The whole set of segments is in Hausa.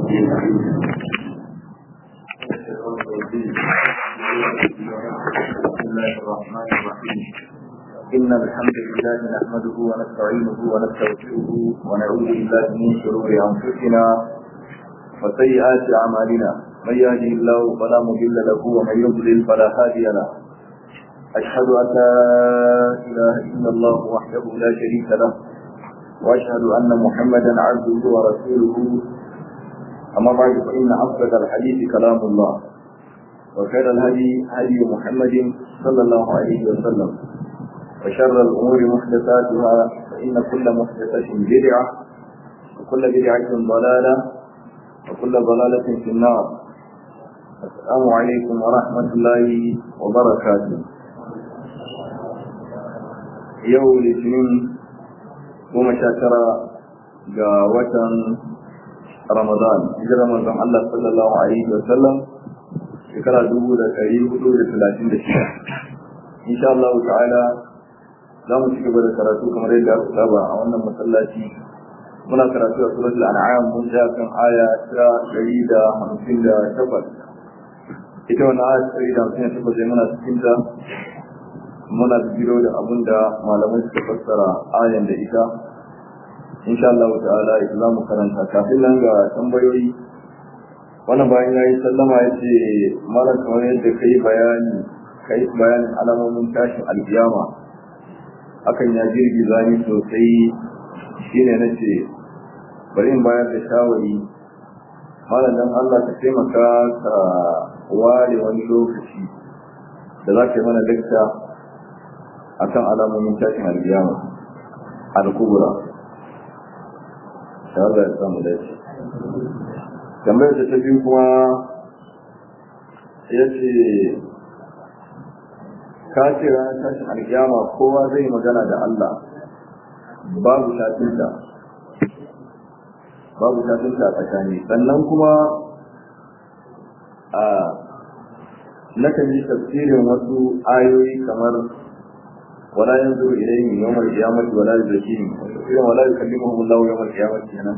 بسم الله الرحمن الرحيم إن الحمد لله نحمده ونستعينه ونستغفره ونعوذ بالله من شرور أنفسنا وسيئات أعمالنا من يهده الله فلا مضل له ومن يضلل فلا هادي له أشهد أن لا إله إلا الله وحده لا شريك له وأشهد أن محمدا عبده ورسوله أما بعد فإن أصدق الحديث كلام الله وخير الهدي هدي محمد صلى الله عليه وسلم وشر الأمور محدثاتها فإن كل محدثة بدعة وكل بدعة ضلالة وكل ضلالة في النار السلام عليكم ورحمة الله وبركاته يوم الاثنين goma sha tara ga watan Ramadan, hijirar manzon Allah sallallahu Alaihi wasallam shekara dubu da ɗari hudu da talatin da shida. Insha Allah ta'ala za mu ci gaba da karatu kamar yadda aka saba a wannan masallaci. Muna karatu a suratul an'am mun ja kan aya ta ɗari da hamsin da takwas. Ita wannan aya ta ɗari da hamsin da takwas muna cikin ta muna biro da abin da malamai suka fassara ayan da ita insha Allah ta'ala ita za mu karanta kafin nan ga tambayoyi wannan bayan ya yi sallama ya ce mara kamar yadda ka yi bayani ka yi bayanin alamomin tashin alkiyama hakan ya girgiza ni sosai shine na ce bari in bayar da shawari malam dan Allah ka taimaka ka ware wani lokaci da za ka yi mana dakta akan alamomin tashin alkiyama al-kubra shawar da samu dace tambayar da ta biyu kuma ya ce ka ce ranar tashin alkiyama kowa zai magana da Allah babu shafinta babu shafinta a tsakani sannan kuma a nakan yi tafsirin wasu ayoyi kamar ولا ينظر إليهم يوم القيامة ولا يزكيهم ولا يكلمهم الله يوم القيامة هنا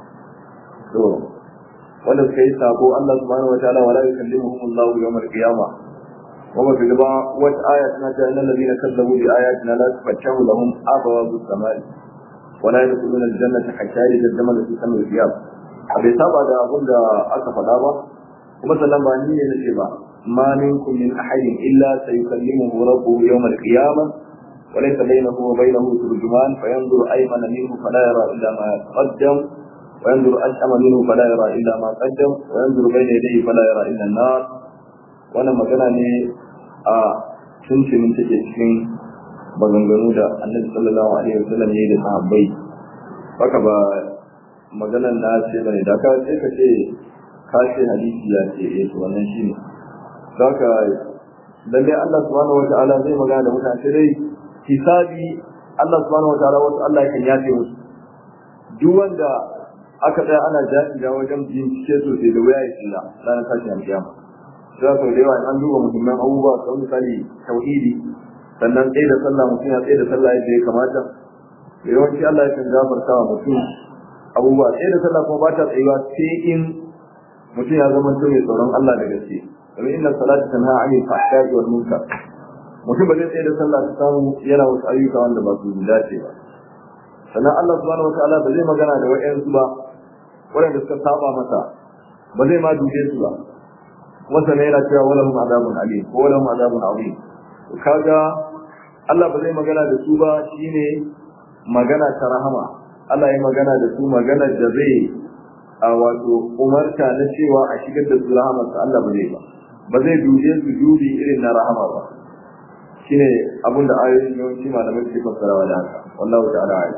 to wanda suka yi sako Allah subhanahu wa ta'ala wala yukallimuhum Allah yawm al-qiyamah wa ba gaba wata aya tana ta innal ladina kazzabu bi ayatina la tufatahu lahum abwabu samai wala yadkhuluna al-jannata hatta yajzama fi samil qiyam bai saba da abun da aka faɗa ba kuma sannan ba ni ne nace ba ma minkum min ahadin illa sayukallimuhu rabbuhu yawm al-qiyamah وليس بينه وبينه ترجمان فينظر أيمن منه فلا يرى إلا ما قدم وينظر أشأم منه فلا يرى إلا ما قدم وينظر بين يديه فلا يرى إلا النار وانا مغنى ني a tunce min take cikin maganganu da annabi sallallahu alaihi wasallam yayi da sahabbai haka ba maganan na ce bane da ka sai ka ce ka ce hadisi ya ce eh to wannan shine haka lalle Allah subhanahu wa ta'ala zai magana da mutane dai hisabi Allah subhanahu wataala wasu Allah kan yafe musu duk wanda aka tsaya ana jaɗi da wajen bincike sosai da waya ya tsira ranar tashin alkiyama za su da yawa an duba muhimman abubuwa kamar misali tauhidi sannan tsaye da sallah mutum ya tsaye da sallah yadda ya kamata da yawanci Allah ya kan gafarta wa mutum abubuwa tsaye da sallah kuma ba ta tsayuwa sai in mutum ya zama mai tsoron Allah da gaske domin inna salata tanha anil fahsha'i wal munkar mutum ba zai tsaye da sallah ta samu yana wasu ayyuka wanda ba su dace ba sannan Allah subhanahu wataala ba zai magana da wa'yansu ba waɗanda suka saba masa ba zai ma dube su ba kuma sannan yana cewa wala hum azabun alim ko wala hum azabun azim kaga Allah ba zai magana da su ba shine magana ta rahama Allah ya magana da su magana da zai a wato umarta na cewa a shigar da su rahamarsa Allah ba zai ba ba zai dube su dubi irin na rahama ba shine abin da ayoyin yawanci malamai suke fassarawa da haka wallahu ta'ala ayi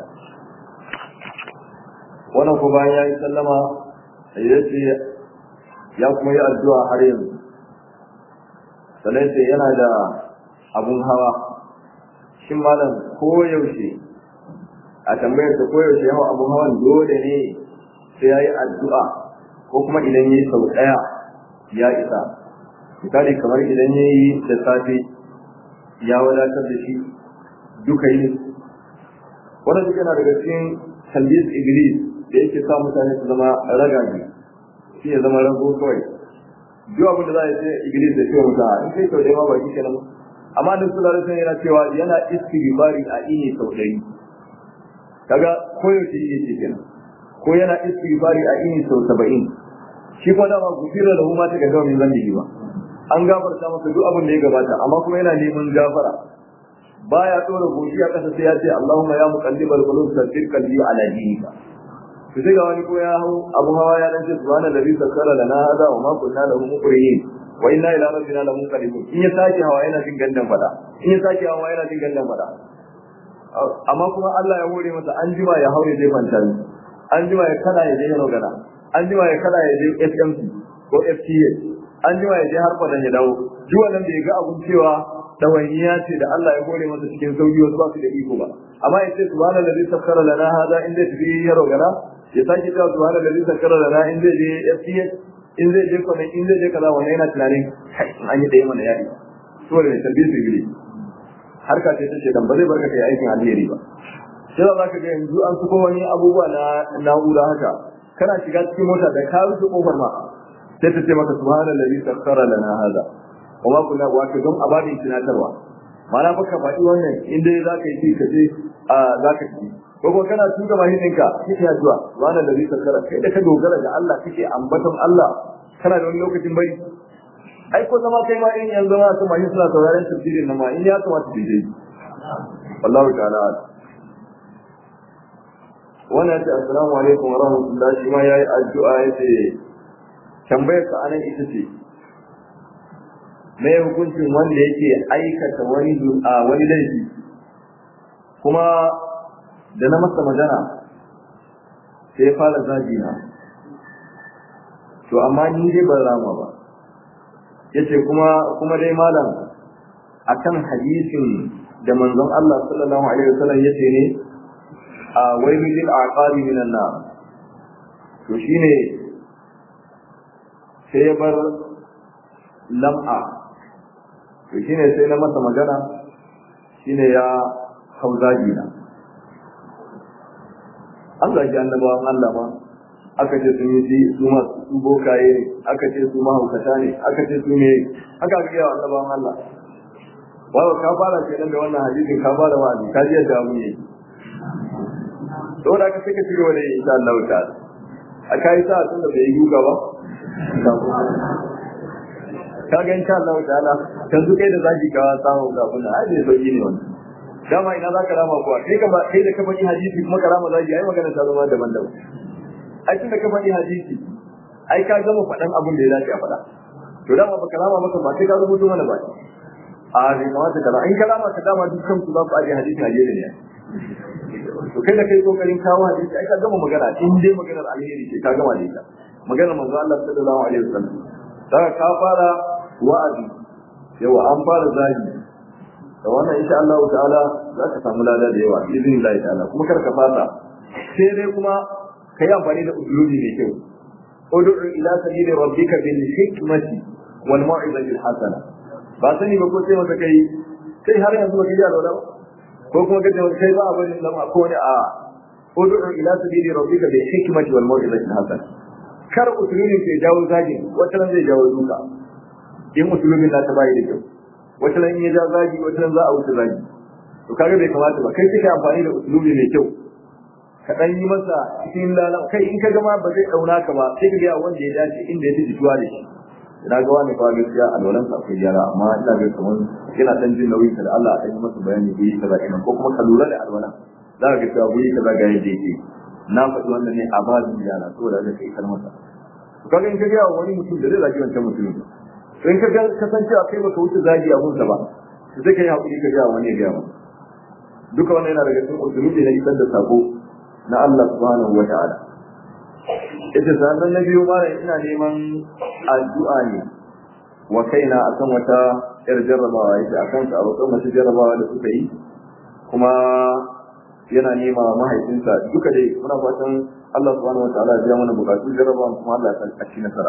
wannan ko bayan yayi sallama ya ce ya kuma yi addu'a har yanzu sannan sai yana da abun hawa shin malam ko yaushe a tambayar ta ko yaushe yawan abun hawan dole ne sai yayi addu'a ko kuma idan yayi sau daya ya isa misali kamar idan yayi da safe ya wadatar da shi duka yi wannan duk yana daga cikin talbis iblis da yake sa mutane su zama ragage shi ya zama rago kawai duk abin da za a yi sai iblis da cewa mutum in kai sau ɗaya ma ba shi kenan amma da su lalata yana cewa yana istighfari a ini sau ɗari kaga koyaushe yake kenan ko yana istighfari a ini sau saba'in shi kuma dama gufira da huma ta gaggawa min zambi ba an gafarta masa duk abin da ya gabata amma kuma yana neman gafara baya dora goshi a kasa sai ya ce Allahumma ya muqallibal qulub sabbir qalbi ala dinika to sai ga wani ko ya hau abu hawa ya dan ce subhana allazi sakkara lana hada wa ma kunna lahu muqrinin wa inna ila rabbina lamunqalibun in ya sake hawa yana jin gandan fada in ya sake hawa yana jin gandan fada amma kuma Allah ya hore masa an jima ya haure zai kwanta an jima ya kada ya je ya rogana an jima ya kada ya je FMC ko FTA an jima ya je har kwadan ya dawo duk wannan bai ga abun cewa dawainiya ce da Allah ya hore masa cikin sauki wasu ba su da iko ba amma ya ce subhanallazi sakkara lana hada in zai tafi ya rogana ya sake cewa subhanallazi sakkara lana in zai je FTA in zai je kwanan in zai je kaza wannan yana tunanin kai an yi ɗaya mana yaɗi saboda ne tarbiyyar su iblis harka ce ta shekan ba zai barka kai aikin alheri ba sai za ka ga yanzu an suko wani abubuwa na na'ura haka kana shiga cikin mota da ka rufe kofar ma sai ta ce maka subhanallazi sakkara lana hada wa ma kunna wa ka don abadin tunatarwa mana baka faɗi wannan in dai za ka yi ka ce a za ka ci ko kuma kana tuka mahin ɗinka kike addu'a subhanallazi sakkara kai da ka dogara ga Allah kake ambaton Allah kana da wani lokacin bari ai ko zama kai ma in yanzu ma su mahin suna sauraron tafsirin nan ma in ya kamata su je wallahu ta'ala wannan ce assalamu alaikum wa rahmatullahi shi ma yayi addu'a yace tambayar ka anan ita ce me hukuncin wanda yake aikata wani a wani laifi kuma da na masa magana sai ya fara zagi na to amma ni dai ban rama ba yace kuma kuma dai malam akan hadisin da manzon Allah sallallahu alaihi wasallam yace ne a wailu lil aqabi minan nar to shine sai ya bar lam'a to shine sai na masa magana shine ya hau zagi na an zagi annabawan Allah ma aka ce sun yi shi su ma su bokaye ne aka ce su mahaukata ne aka ce su ne aka ga yawa annabawan Allah wato ka fara kenan da wannan hadisin ka fara wa'azi ka ji yadda abu ne saboda aka sai ka ci gaba da yin insha Allah ta'ala a kai sa tun da bai yi guga ba ka ga insha Allah ta'ala yanzu kai da zaki ga samu ga kuna ai bai sauki ne wannan dama ina za ka rama kuwa kai ka ba kai da ka faɗi hadisi kuma ka rama zaki ai magana ta zama daban-daban ai tun da ka faɗi hadisi ai ka gama faɗan abin da ya dace a faɗa to dama baka rama maka ba sai ka rubuto mana ba a bai kamata ka in ka rama ka dama dukkan su za ku aje hadisi a gefe ne to kai da kai kokarin kawo hadisi ai ka gama magana in dai maganar alheri ce ka gama da ita maganar manzo Allah sallallahu alaihi wasallam daga ka fara wa'azi yawa an fara zagi da wannan insha Allah ta'ala za ka samu lada da yawa izinin Allah ta'ala kuma kar ka fasa sai dai kuma kai amfani da usulubi mai kyau ud'u ila sabili rabbika bil hikmati wal mau'izati al hasana ba sani ba ko sai maka kai sai har yanzu ba ka ji alwala ba ko kuma kace kai ba abin da ma ko ne a ud'u ila sabili rabbika bil hikmati wal mau'izati al hasana kar usulubin ke jawo zagi wata ran zai jawo duka in usulubin na ta bayi da kyau wata ran ya ja zagi wata ran za a wuce zagi to kaga bai kamata ba kai kike amfani da usulubi mai kyau ka dan yi masa cikin lalan kai in ka gama ba zai dauna ka ba sai ka ga wanda ya dace inda ya fi jituwa da shi ina ga wani fa gaskiya alwalan sa akwai gyara amma ina ga kamar yana dan jin nauyin da Allah ya yi masa bayani guri kaza ina ko kuma ka lura da alwalan za ka ga cewa guri kaza ga yadda yake na faɗi wannan ne a babin yara saboda da kai kar masa to kaga in ka ga wani mutum da zai zagi wancan mutum to in ka ga kasancewa kai baka wuce zagi a gunsa ba to sai kai hakuri ka ga wani ya ga masa duka wannan yana daga cikin usulubi na isar da sako na Allah subhanahu wa ta'ala ita sannan na biyu mara ina neman addu'a ne wa kaina akan wata yar jarrabawa yake akan ta abokan masu jarrabawa da suka yi kuma yana nema mahaifinsa duka dai muna fatan Allah subhanahu wa ta'ala ya biya mana bukatu jarrabawa kuma Allah ya sa ci nasara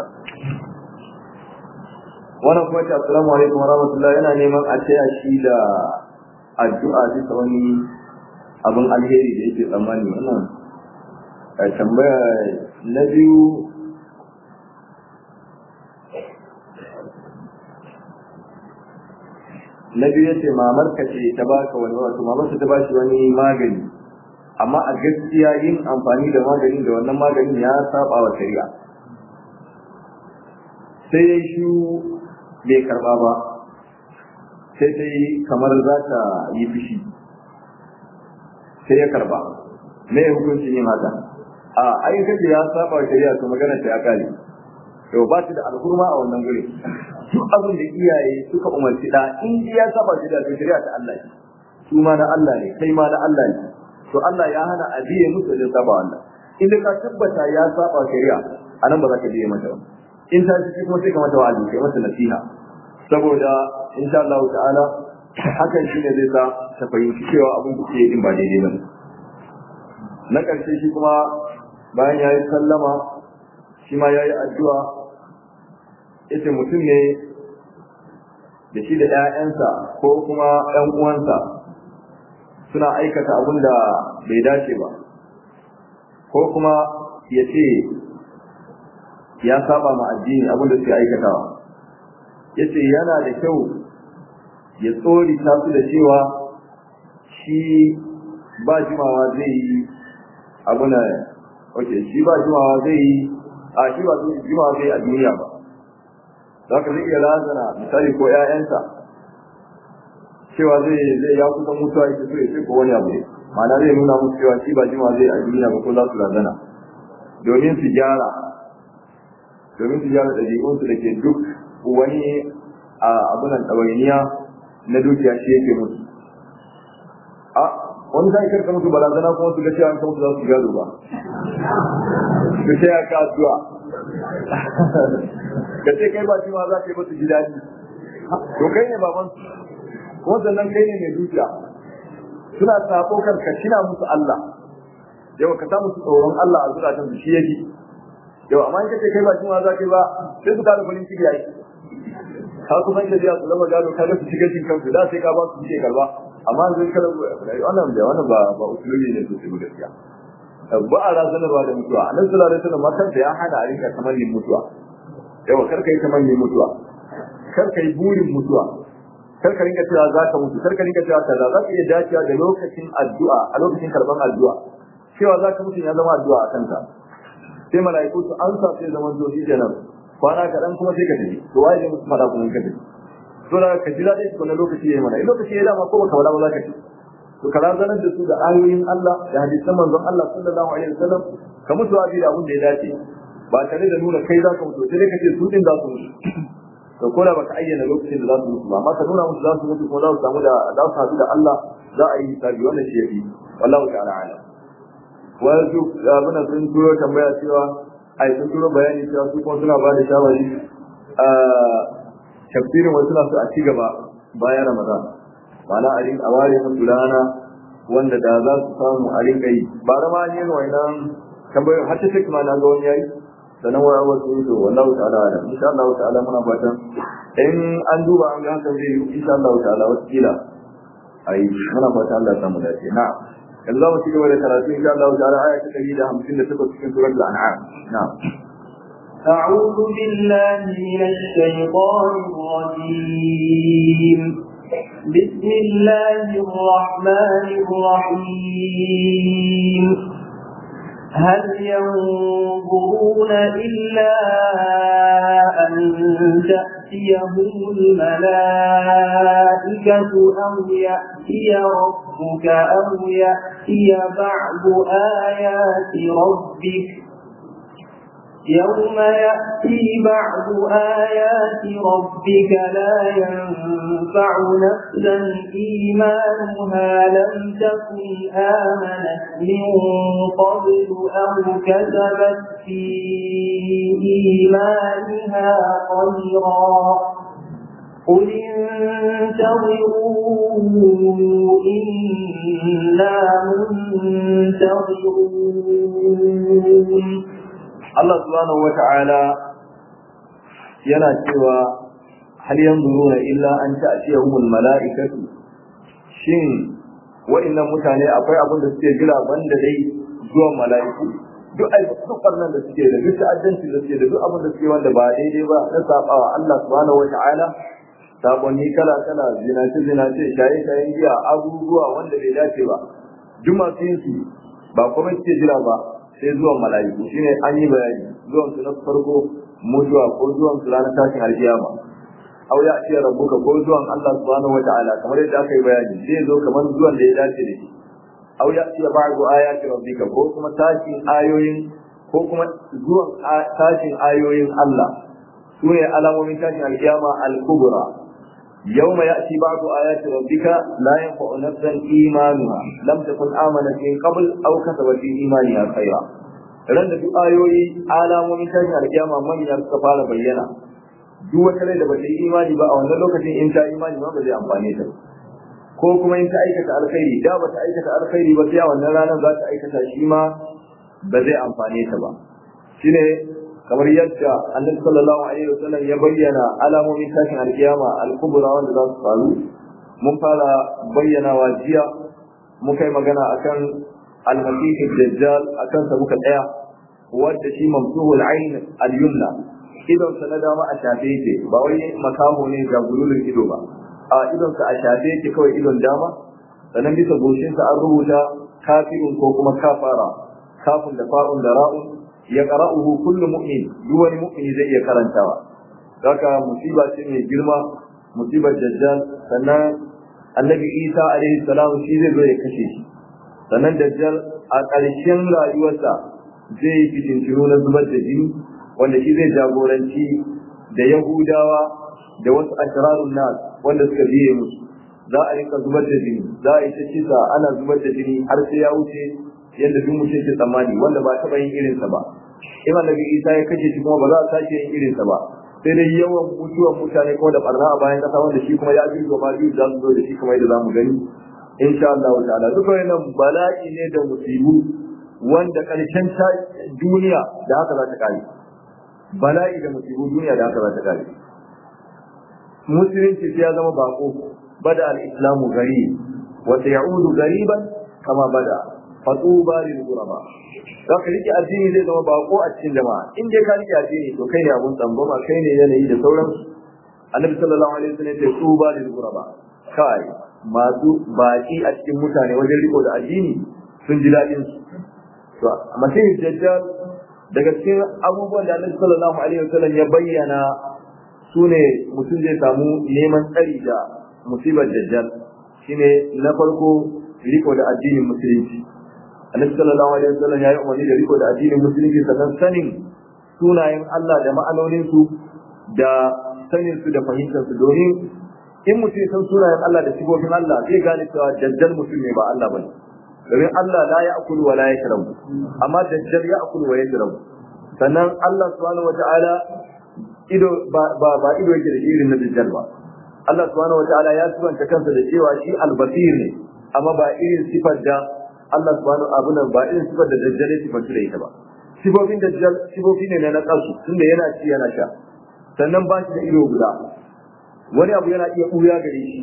wannan kuma ce assalamu alaikum wa rahmatullah yana neman a taya shi da addu'a bisa wani abin alheri da yake tsammani wannan tambaya na biyu na biyu yace mamar ka ce ta baka wani wato mamar ta bashi wani magani amma a gaskiya yin amfani da maganin da wannan maganin ya saba wa shari'a sai ya shi bai karba ba sai ta yi kamar za ta yi fushi sai ya karba me hukuncin yin haka a ayyukan da ya saba wa shari'a to magana ta ya kare to ba shi da alhurma a wannan guri duk abin da iyaye suka umarci da in ya saba shari'a to shari'a ta Allah ne su ma na Allah ne kai ma na Allah ne to Allah ya hana a biye musu da saba Allah in ka tabbata ya saba shari'a anan ba za ka biye mata ba in ta ci kuma sai ka mata wa'azi kai mata nasiha saboda insha Allah ta'ala hakan shine zai sa ta fahimci cewa abin da ke yin ba daidai ba na ƙarshe shi kuma bayan ya yi sallama shi ma ya yi addu'a ita mutum ne da shi da ‘ya'yansa ko kuma ‘yan uwansa suna aikata abin da bai dace ba ko kuma ya ce ya saba ma addini abin da suke aikatawa ya ce yana da kyau ya tsori su da cewa shi ba jimawa zai yi abu na ok shi ba jimawa zai yi a shi ba jimawa zai a duniya ba za ka zai iya razana misali ko 'ya'yansa cewa zai zai ya kusa mutuwa yake so ya ce ko wani abu ne ma'ana zai nuna musu cewa shi ba jimawa zai a duniya ba ko za su razana domin su gyara domin su gyara ɗabi'unsu da ke duk wani a abunan ɗawainiya na dukiya shi yake musu a wani sai karka musu barazana kuma su ga cewa an musu za su gado ba su ce ya ka addu'a ka ce kai ba shi ma za ka yi musu ji daɗi to kai ne baban su kuma sannan kai ne mai dukiya suna sabo kan ka shina musu Allah yau ka sa musu tsoron Allah a zukatan su shi yake yau amma in kace kai ba shi ma za ka yi ba sai su kada farin ciki yayi ka kuma inda biya su zama gado ka ga su shiga cikin kansu da sai ka ba su suke karba amma zai kala wannan da wannan ba ba usulubi ne sosai ba gaskiya ba a razanarwa da mutuwa annabi sallallahu alaihi wasallam makan da ya hana a rinka tamannin mutuwa yawa kar ka yi tamannin mutuwa kar ka yi burin mutuwa kar ka rinka cewa za ka mutu kar ka rinka cewa kaza za ka iya dacewa da lokacin addu'a a lokacin karban addu'a cewa za ka mutu ya zama addu'a a kanka sai mala'iku su an sa sai zaman zo shi kenan kwana kaɗan kuma sai ka tafi to waye ne musu fada kuma ka tafi to da ka jira dai kuma lokaci yayi mana in lokaci yayi dama ko baka wala ba za ka ci to ka razanar da su da ayoyin Allah da hadisan manzon Allah sallallahu alaihi wasallam ka mutu abi da abin da ya dace ba tare da nuna kai za ka mutu sai dai ka ce su din za su mutu to ko da baka ayyana lokacin da za su mutu ba amma ka nuna musu za su mutu ko za su samu da za su haɗu da Allah za a yi hisabi wannan shi yafi wallahu ta'ala alam wasu abin sun turo tambaya cewa ai sun turo bayani cewa su kuma suna ba da shawari a tafsirin wasu na su a ci gaba bayan ramadan ma'ana a rinka ware musu rana wanda da za su samu a rinka yi ba da ma ne wannan tambayoyin har ta take ma na ga wani yayi sannan wa wasu yi to wallahu ta'ala ala insha Allah ta'ala muna fatan in an duba an ga hakan zai yi insha Allah ta'ala wasu kila ai muna fatan Allah ya samu dace na'am yanzu za mu ci gaba da karatu insha Allah ta'ala aya ta 158 cikin suratul an'am na'am أعوذ بالله من الشيطان الرجيم بسم الله الرحمن الرحيم هل ينظرون إلا أن تأتيهم الملائكة أو يأتي ربك أو يأتي بعض آيات ربك يوم يأتي بعض آيات ربك لا ينفع نفسا إيمانها لم تكن آمنت من قبل أو كسبت في إيمانها خيرا قل انتظروا إنا منتظرون Allah subhanahu wa ta'ala yana cewa hal yanzuruna illa an ta'tiyahumul mala'ikatu shin wa'annan mutane akwai abin da suke jira banda dai zuwan mala'iku duk ai duk nan da suke da duk ta'addanci da suke da duk abin da suke wanda ba daidai ba na sabawa Allah subhanahu wa ta'ala sabonni kala kala zinace zinace shaye shayen giya abubuwa wanda bai dace ba duk masu yin su ba kuma suke jira ba sai zuwan mala'iku shine an yi bayani zuwan su na farko mutuwa ko zuwan su ranar tashin alkiyama aw ya ce rabbuka ko zuwan Allah subhanahu wataala kamar yadda aka yi bayani zai zo kamar zuwan da ya dace da shi aw ya ce ba'du ayati rabbika ko kuma tashin ayoyin ko kuma zuwan tashin ayoyin Allah su ne alamomin tashin alkiyama al-kubra يوم يأتي بعض آيات ربك لا ينفع نفسا إيمانها لم تكن آمنت من قبل أو كسبت في إيمانها خيرا ran da duk ayoyi alamomin tashin alkiyama manyan suka fara bayyana duk wata rai da bata yi imani ba a wannan lokacin in ta imani ba zai amfane ta ko kuma in ta aikata alkhairi da bata aikata alkhairi ba sai a wannan ranar za ta aikata shi ma ba zai amfane ta ba shine kamar yadda annabi sallallahu alaihi wasallam ya bayyana alamomin tashin alkiyama al-kubra wanda za su faru mun fara bayyana wa jiya muka yi magana akan al-masih dajjal akan sa muka tsaya wanda shi mamsuhul ayn al-yumna idon sa na dama a shafe yake ba wai makaho ne ga gululun ido ba a idon sa a shafe yake kawai idon dama sannan bisa goshin sa an rubuta kafirun ko kuma kafara kafin da fa'un da ra'un ya qara'uhu kullu mu'min duk wani mu'mini zai iya karantawa haka musiba ce mai girma musibar dajjal sannan annabi isa alaihi salam shi zai zo ya kashe shi sannan dajjal a ƙarshen rayuwarsa zai yi fitintinu na zubar da jini wanda shi zai jagoranci da yahudawa da wasu ashrarun nas wanda suka biye musu za a rinka zubar da jini za a yi ta kisa ana zubar da jini har sai ya wuce yadda duk mutum ke tsammani wanda ba taɓa yin irinsa ba in annabi isa ya kashe shi kuma ba za a sake yin irinsa ba sai dai yawan mutuwan mutane kuma da barna a bayan kasa wanda shi kuma ya ji gaba biyu za su zo da shi kuma yadda za mu gani insha Allah ta'ala duka wannan bala'i ne da musibu wanda karshen ta duniya da haka za ta kare bala'i da musibu duniya da haka za ta kare musulunci ya zama bako bada al-islamu gari wa sayaudu gariban kama bada fatuba lil ghuraba za ka rike addini zai zama bako a cikin jama'a in dai ka rike addini to kai ne abun tsambama kai ne yanayi da sauran annabi sallallahu alaihi wasallam ya ce tuba lil ghuraba kai masu baki a cikin mutane wajen riko da addini sun ji daɗin su to masihi dajjal daga cikin abubuwan da annabi sallallahu alaihi wasallam ya bayyana su ne mutum zai samu neman tsari da musibar dajjal shine na farko riko da addinin musulunci annabi sallallahu alaihi wasallam ya yi umarni da riko da addinin musulunci sannan sanin sunayen Allah da ma'anonin su da sanin su da fahimtar su domin in mutum ya san sunayen Allah da sifofin Allah zai gane cewa dajjal mutum ne ba Allah bane domin Allah la ya'kulu wa la yashrabu amma dajjal ya'kulu wa yashrabu sannan Allah subhanahu wata'ala ido ba ba ido yake da irin na dajjal ba Allah subhanahu wata'ala ya sifanta kansa da cewa shi al-basir ne amma ba irin sifar da Allah subhanahu abuna ba irin sifar da dajjal ya sifanta da ita ba sifofin dajjal sifofi ne na kasu tunda yana ci yana sha sannan ba shi da ido guda wani abu yana iya ɓuya gare shi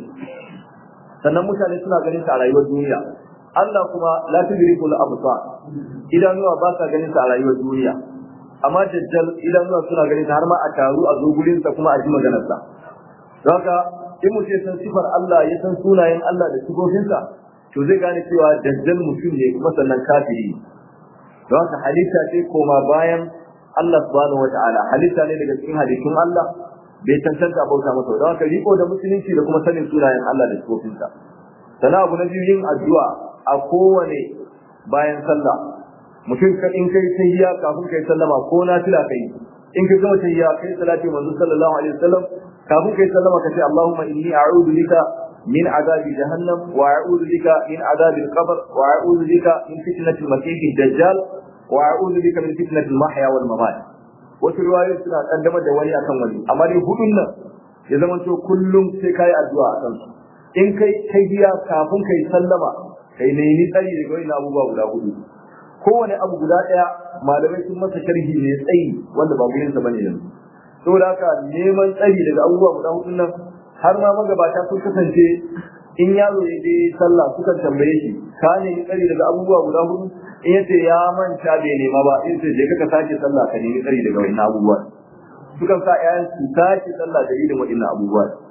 sannan mutane suna ganin sa a rayuwar duniya Allah kuma la tudriku al absar idanuwa ba sa ganin sa a rayuwar duniya amma dajjal idanuwa suna ganin sa har ma a taru a zo gurin sa kuma a ji maganar sa haka in mutum san sifar Allah ya san sunayen Allah da sifofin sa to zai gane cewa dajjal mutum ne kuma sannan kafiri don haka halitta ce koma bayan Allah subhanahu wataala halitta ne daga cikin halittun Allah bai cancanta a bauta masa don haka riko da musulunci da kuma sanin sunayen Allah da sifofinsa sana abu na biyu yin addu'a a kowane bayan sallah mutum ka in kai tahiyya kafin kai sallama ko na tila kai in ka gama tahiyya kai salati manzo sallallahu alaihi wasallam kafin kai sallama ka ce Allahumma inni a'udhu bika min azabi jahannam wa a'udhu bika min azabi al-qabr wa a'udhu bika min fitnati al-masih ad-dajjal wa a'udhu bika min fitnati al-mahya wal mamat wasu riwayoyi suna kaddamar da wani akan wani amma dai hudun nan ya zama to kullum sai kai addu'a a kansu in kai tahiyya kafin kai sallama kai nemi tsari daga wani abubuwa guda hudu kowane abu guda daya malamai sun masa sharhi ne tsayi wanda ba gurin sa bane yanzu saboda haka neman tsari daga abubuwa guda hudu nan har ma magabata sun kasance in yaro ya je sallah sukan tambaye shi ka nemi tsari daga abubuwa guda hudu in yace ya manta bai nema ba in sai je ka sake sallah ka nemi tsari daga wannan abubuwa sukan sa ƴaƴan su sake sallah da irin waɗannan abubuwa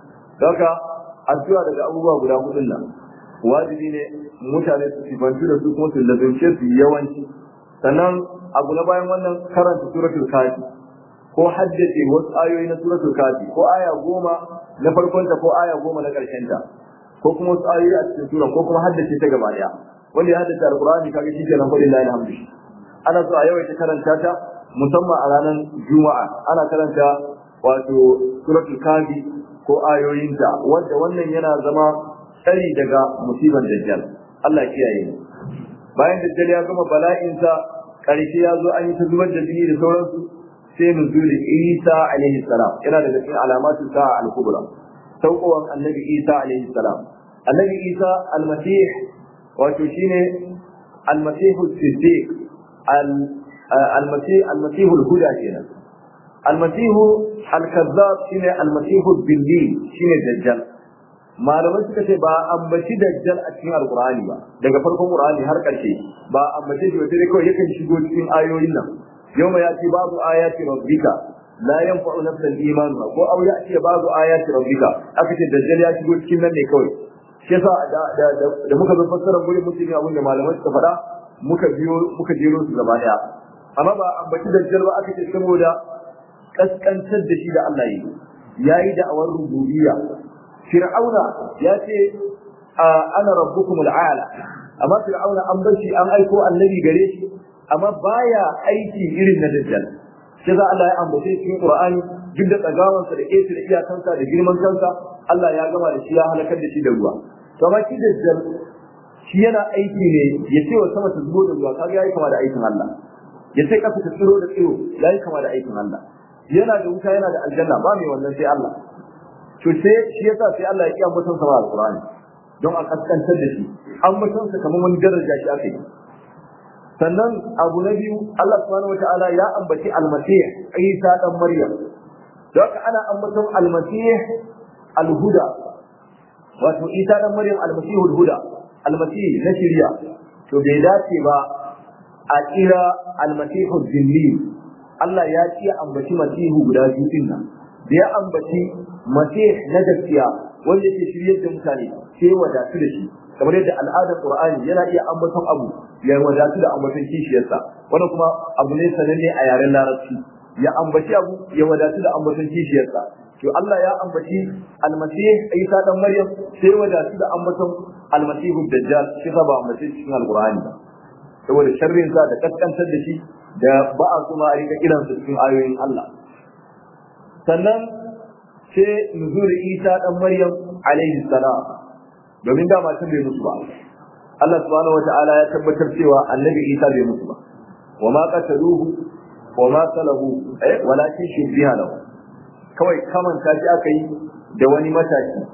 haka addu'a daga abubuwa guda hudun nan wajibi ne mutane su sifantu da su kuma su lazumce su yawanci sannan abu na bayan wannan karanta suratul kafi ko haddace wasu ayoyi na suratul kafi ko aya goma na farkonta ko aya goma na ta, ko kuma wasu ayoyi a cikin sura ko kuma haddace ta gaba daya wanda ya haddace alqur'ani kaga shi kenan fa lillahi alhamdu ana so a yawaita karanta ta musamman a ranar juma'a ana karanta wato suratul kafi ko ayoyinta wanda wannan yana zama tsari daga musibar dajjal Allah kiyaye mu bayan dajjal ya gama bala'insa karshe ya zo an yi ta zubar da jini da sauransu sai nuzuli Isa alaihi salam yana daga cikin alamatu sa'a al-kubra saukowan annabi Isa alaihi salam annabi Isa al-masih wato shine al-masih siddiq al-masih al-masih al-huda kenan al-masih al-kazzab shine al-masih al-billi shine dajjal malamai suka ce ba ambaci dajjal a cikin alqur'ani ba daga farkon qur'ani har karshe ba ambace shi ba sai kawai yakan shigo cikin ayoyin nan yawma yati babu ayati rabbika la yanfa'u nafsan imanuha ko aw yati babu ayati rabbika aka ce dajjal ya shigo cikin nan ne kawai shi yasa da muka zo fassara gurin mutum ne abin da malamai suka faɗa muka biyo muka jero su gaba daya amma ba ambaci dajjal ba aka ce saboda kaskantar da shi da Allah yi yayi da awar rububiyya fir'auna ya ce ana rabbukum al'ala amma fir'auna an bar shi an aiko annabi gare shi amma baya aiki irin na dajjal sai za Allah ya ambace cikin Qur'ani duk da tsagawansa da ƙetare iyakansa da girman kansa Allah ya gama da shi ya halakar da shi da ruwa to amma shi dajjal shi yana aiki ne ya ce wa sama ta zubo da ruwa kaga yayi kama da aikin Allah ya ce kasa ta tsiro da tsiro yayi kama da aikin Allah yana da wuta yana da aljanna ba mai wannan sai Allah to sai shi yasa sai Allah ya ki ambaton sa alqur'ani don a kaskantar da shi ambaton sa kamar wani daraja shi aka yi sannan abu na biyu Allah subhanahu wataala ya ambaci almasih Isa dan Maryam don haka ana ambaton almasih alhuda wato Isa dan Maryam almasihul huda almasih na shirya to bai dace ba a kira almasihul jinni Allah ya ci ambaci masihu guda biyu din nan da ya ambaci masih na gaskiya wanda yake shiryar da mutane sai wadatu da shi kamar yadda al'adar qur'ani yana iya ambaton abu ya wadatu da ambaton kishiyarsa wannan kuma abu ne sananne a yaren larabci ya ambaci abu ya wadatu da ambaton kishiyarsa to Allah ya ambaci almasih Isa dan Maryam sai wadatu da ambaton almasihu dajjal shi ba ambaci cikin alqur'ani ba saboda sharrin sa da kaskantar da shi da ba a kuma a rika kiransa cikin ayoyin Allah sannan sai nuzul Isa dan Maryam alaihi salam domin da matan bai musu ba Allah subhanahu wata'ala ya tabbatar cewa annabi Isa bai musu ba wa ma qataluhu wa ma salahu eh walakin shubbiha lahu kawai kaman shi aka yi da wani mataki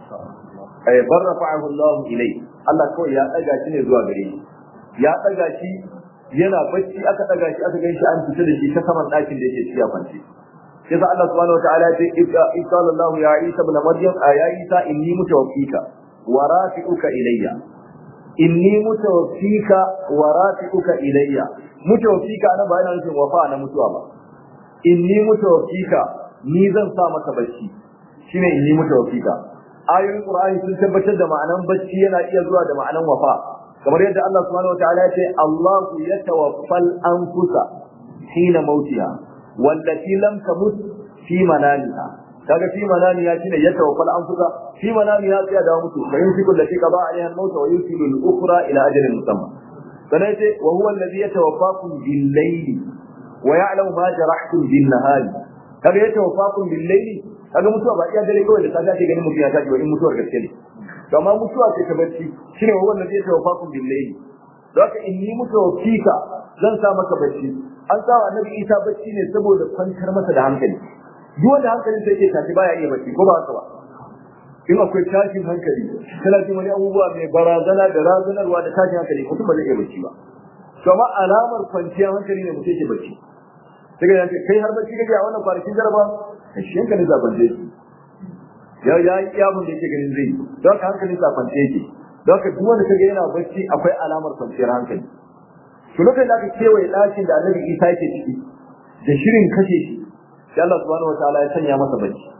eh barrafa'ahu Allah ilai Allah kawai ya daga shi ne zuwa gare shi ya daga shi yana bacci aka daga shi aka ganshi an fita da shi ta saman ɗakin da yake ci a kwance sai sa Allah subhanahu wataala ya ce isa Allah ya Isa ibn Maryam ya Isa inni mutawaffika wa rafi'uka ilayya inni mutawaffika wa rafi'uka ilayya mutawaffika ana ba yana nufin wafa na mutuwa ba inni mutawaffika ni zan sa maka bacci shine inni mutawaffika ayoyin Qur'ani sun tabbatar da ma'anan bacci yana iya zuwa da ma'anan wafa kamar yadda Allah subhanahu wataala ya ce Allahu yatawaffal anfusa hina mautiha wallati lam tamut fi manamiha kaga fi manamiha shine yatawaffal anfusa fi manamiha sai da mutu fa yumsiku allati qada alaiha al-maut wa yusilu al-ukhra ila ajalin musamma sanai ce wa huwa alladhi yatawaffakum bil-layli wa ya'lamu ma jarahtum bin-nahari kaga yatawaffakum bil-layli kaga mutuwa ba iya dare kawai da safiya ce ganin mutum ya tashi ba in mutuwar gaske ne to amma mutuwa ce ta bacci shine wa wanda zai tawaffakum bil-layli haka inni mutawaffika zan sa maka bacci an sa wa annabi Isa bacci ne saboda kwantar masa da hankali duk wanda hankalin sa yake tashi baya iya bacci ko ba haka ba in akwai tashin hankali kana jin wani abubuwa mai barazana da razanarwa da tashin hankali mutum ba zai iya bacci ba to amma alamar kwanciyar hankali ne mutum yake bacci sai ga yanke kai har bacci kake a wannan kwanakin jaraba shi yanka ne zaban dai ya ya yi abin da yake ganin zai don haka hankalin sa kwance yake don haka duk wanda kaga yana bacci akwai alamar kwanciyar hankali to lokacin da aka kewaye ɗakin da annabi Isa yake ciki da shirin kashe shi sai Allah subhanahu wataala ya sanya masa bacci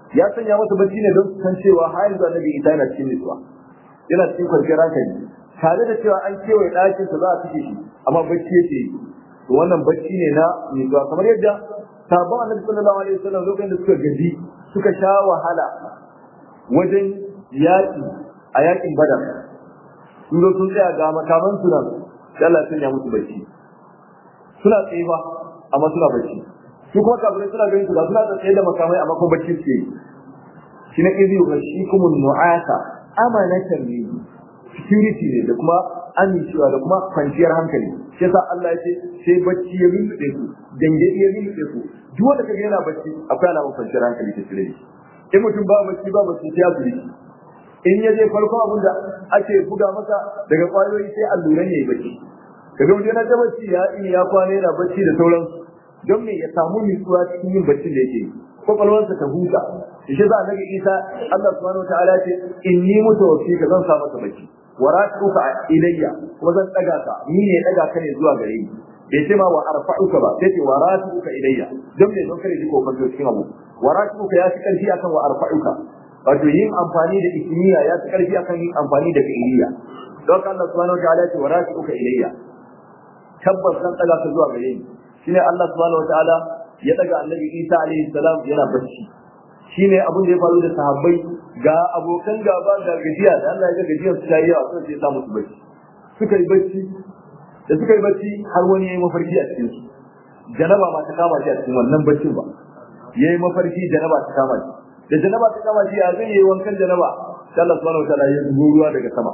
ya sanya masa bacci ne don san cewa har yanzu annabi isa yana cikin nutsuwa yana cikin kwanciyar hankali tare da cewa an kewaye ɗakin sa za a fice shi amma bacci yake yi to wannan bacci ne na nutsuwa kamar yadda sabon annabi sallallahu alaihi wasallam lokacin da suka gaji suka sha wahala wajen yaƙi a yaƙin badar sun zo sun tsaya ga makaman su nan sai Allah ya sanya musu bacci suna tsaye ba amma suna bacci su kuma kafirai suna ganin su ga suna tsaye da makamai amma kuma bacci suke yi shi na izi wa shi kuma nu'asa amanatan ne security ne da kuma amincewa da kuma kwanciyar hankali shi yasa Allah ya ce sai bacci ya lulluɗe ku dangade ya lulluɗe ku duk wanda kaga yana bacci akwai alamun kwanciyar hankali ta tare in mutum ba bacci ba bacci sai ya zuri in ya je farko abin da ake buga masa daga kwayoyi sai alluran ya yi bacci kaga mutum yana ta bacci ya ini ya kwana yana bacci da sauransu don me ya samu nutsuwa cikin yin baccin da yake kwakwalwarsa ta huta shi za a nabi isa Allah subhanahu wataala ce inni mutawaffi ka zan sa masa bacci wa rafi'uka ilayya kuma zan daga ka ni ne daga ka ne zuwa gare ni bai ce ma wa arfa'uka ba sai ce wa rafi'uka ilayya don me don kare ji kokon cikin abu wa rafi'uka ya fi karfi akan wa arfa'uka wato yin amfani da ismiya ya fi karfi akan yin amfani da fi'iliya don Allah subhanahu wataala ce wa rafi'uka ilayya tabbas zan daga ka zuwa gare ni shine Allah subhanahu wataala ya daga annabi Isa alaihi salam yana bacci shine abin da ya faru da sahabbai ga abokan gaba da gajiya da Allah ya ga gajiyar su tayi yawa sai ya sa musu bacci suka yi bacci da suka yi bacci har wani yayi mafarki a cikin su janaba ma ta kama shi a cikin wannan baccin ba yayi mafarki janaba ta kama shi da janaba ta kama shi ya zai yi wankan janaba sai Allah subhanahu wataala ya zubo ruwa daga sama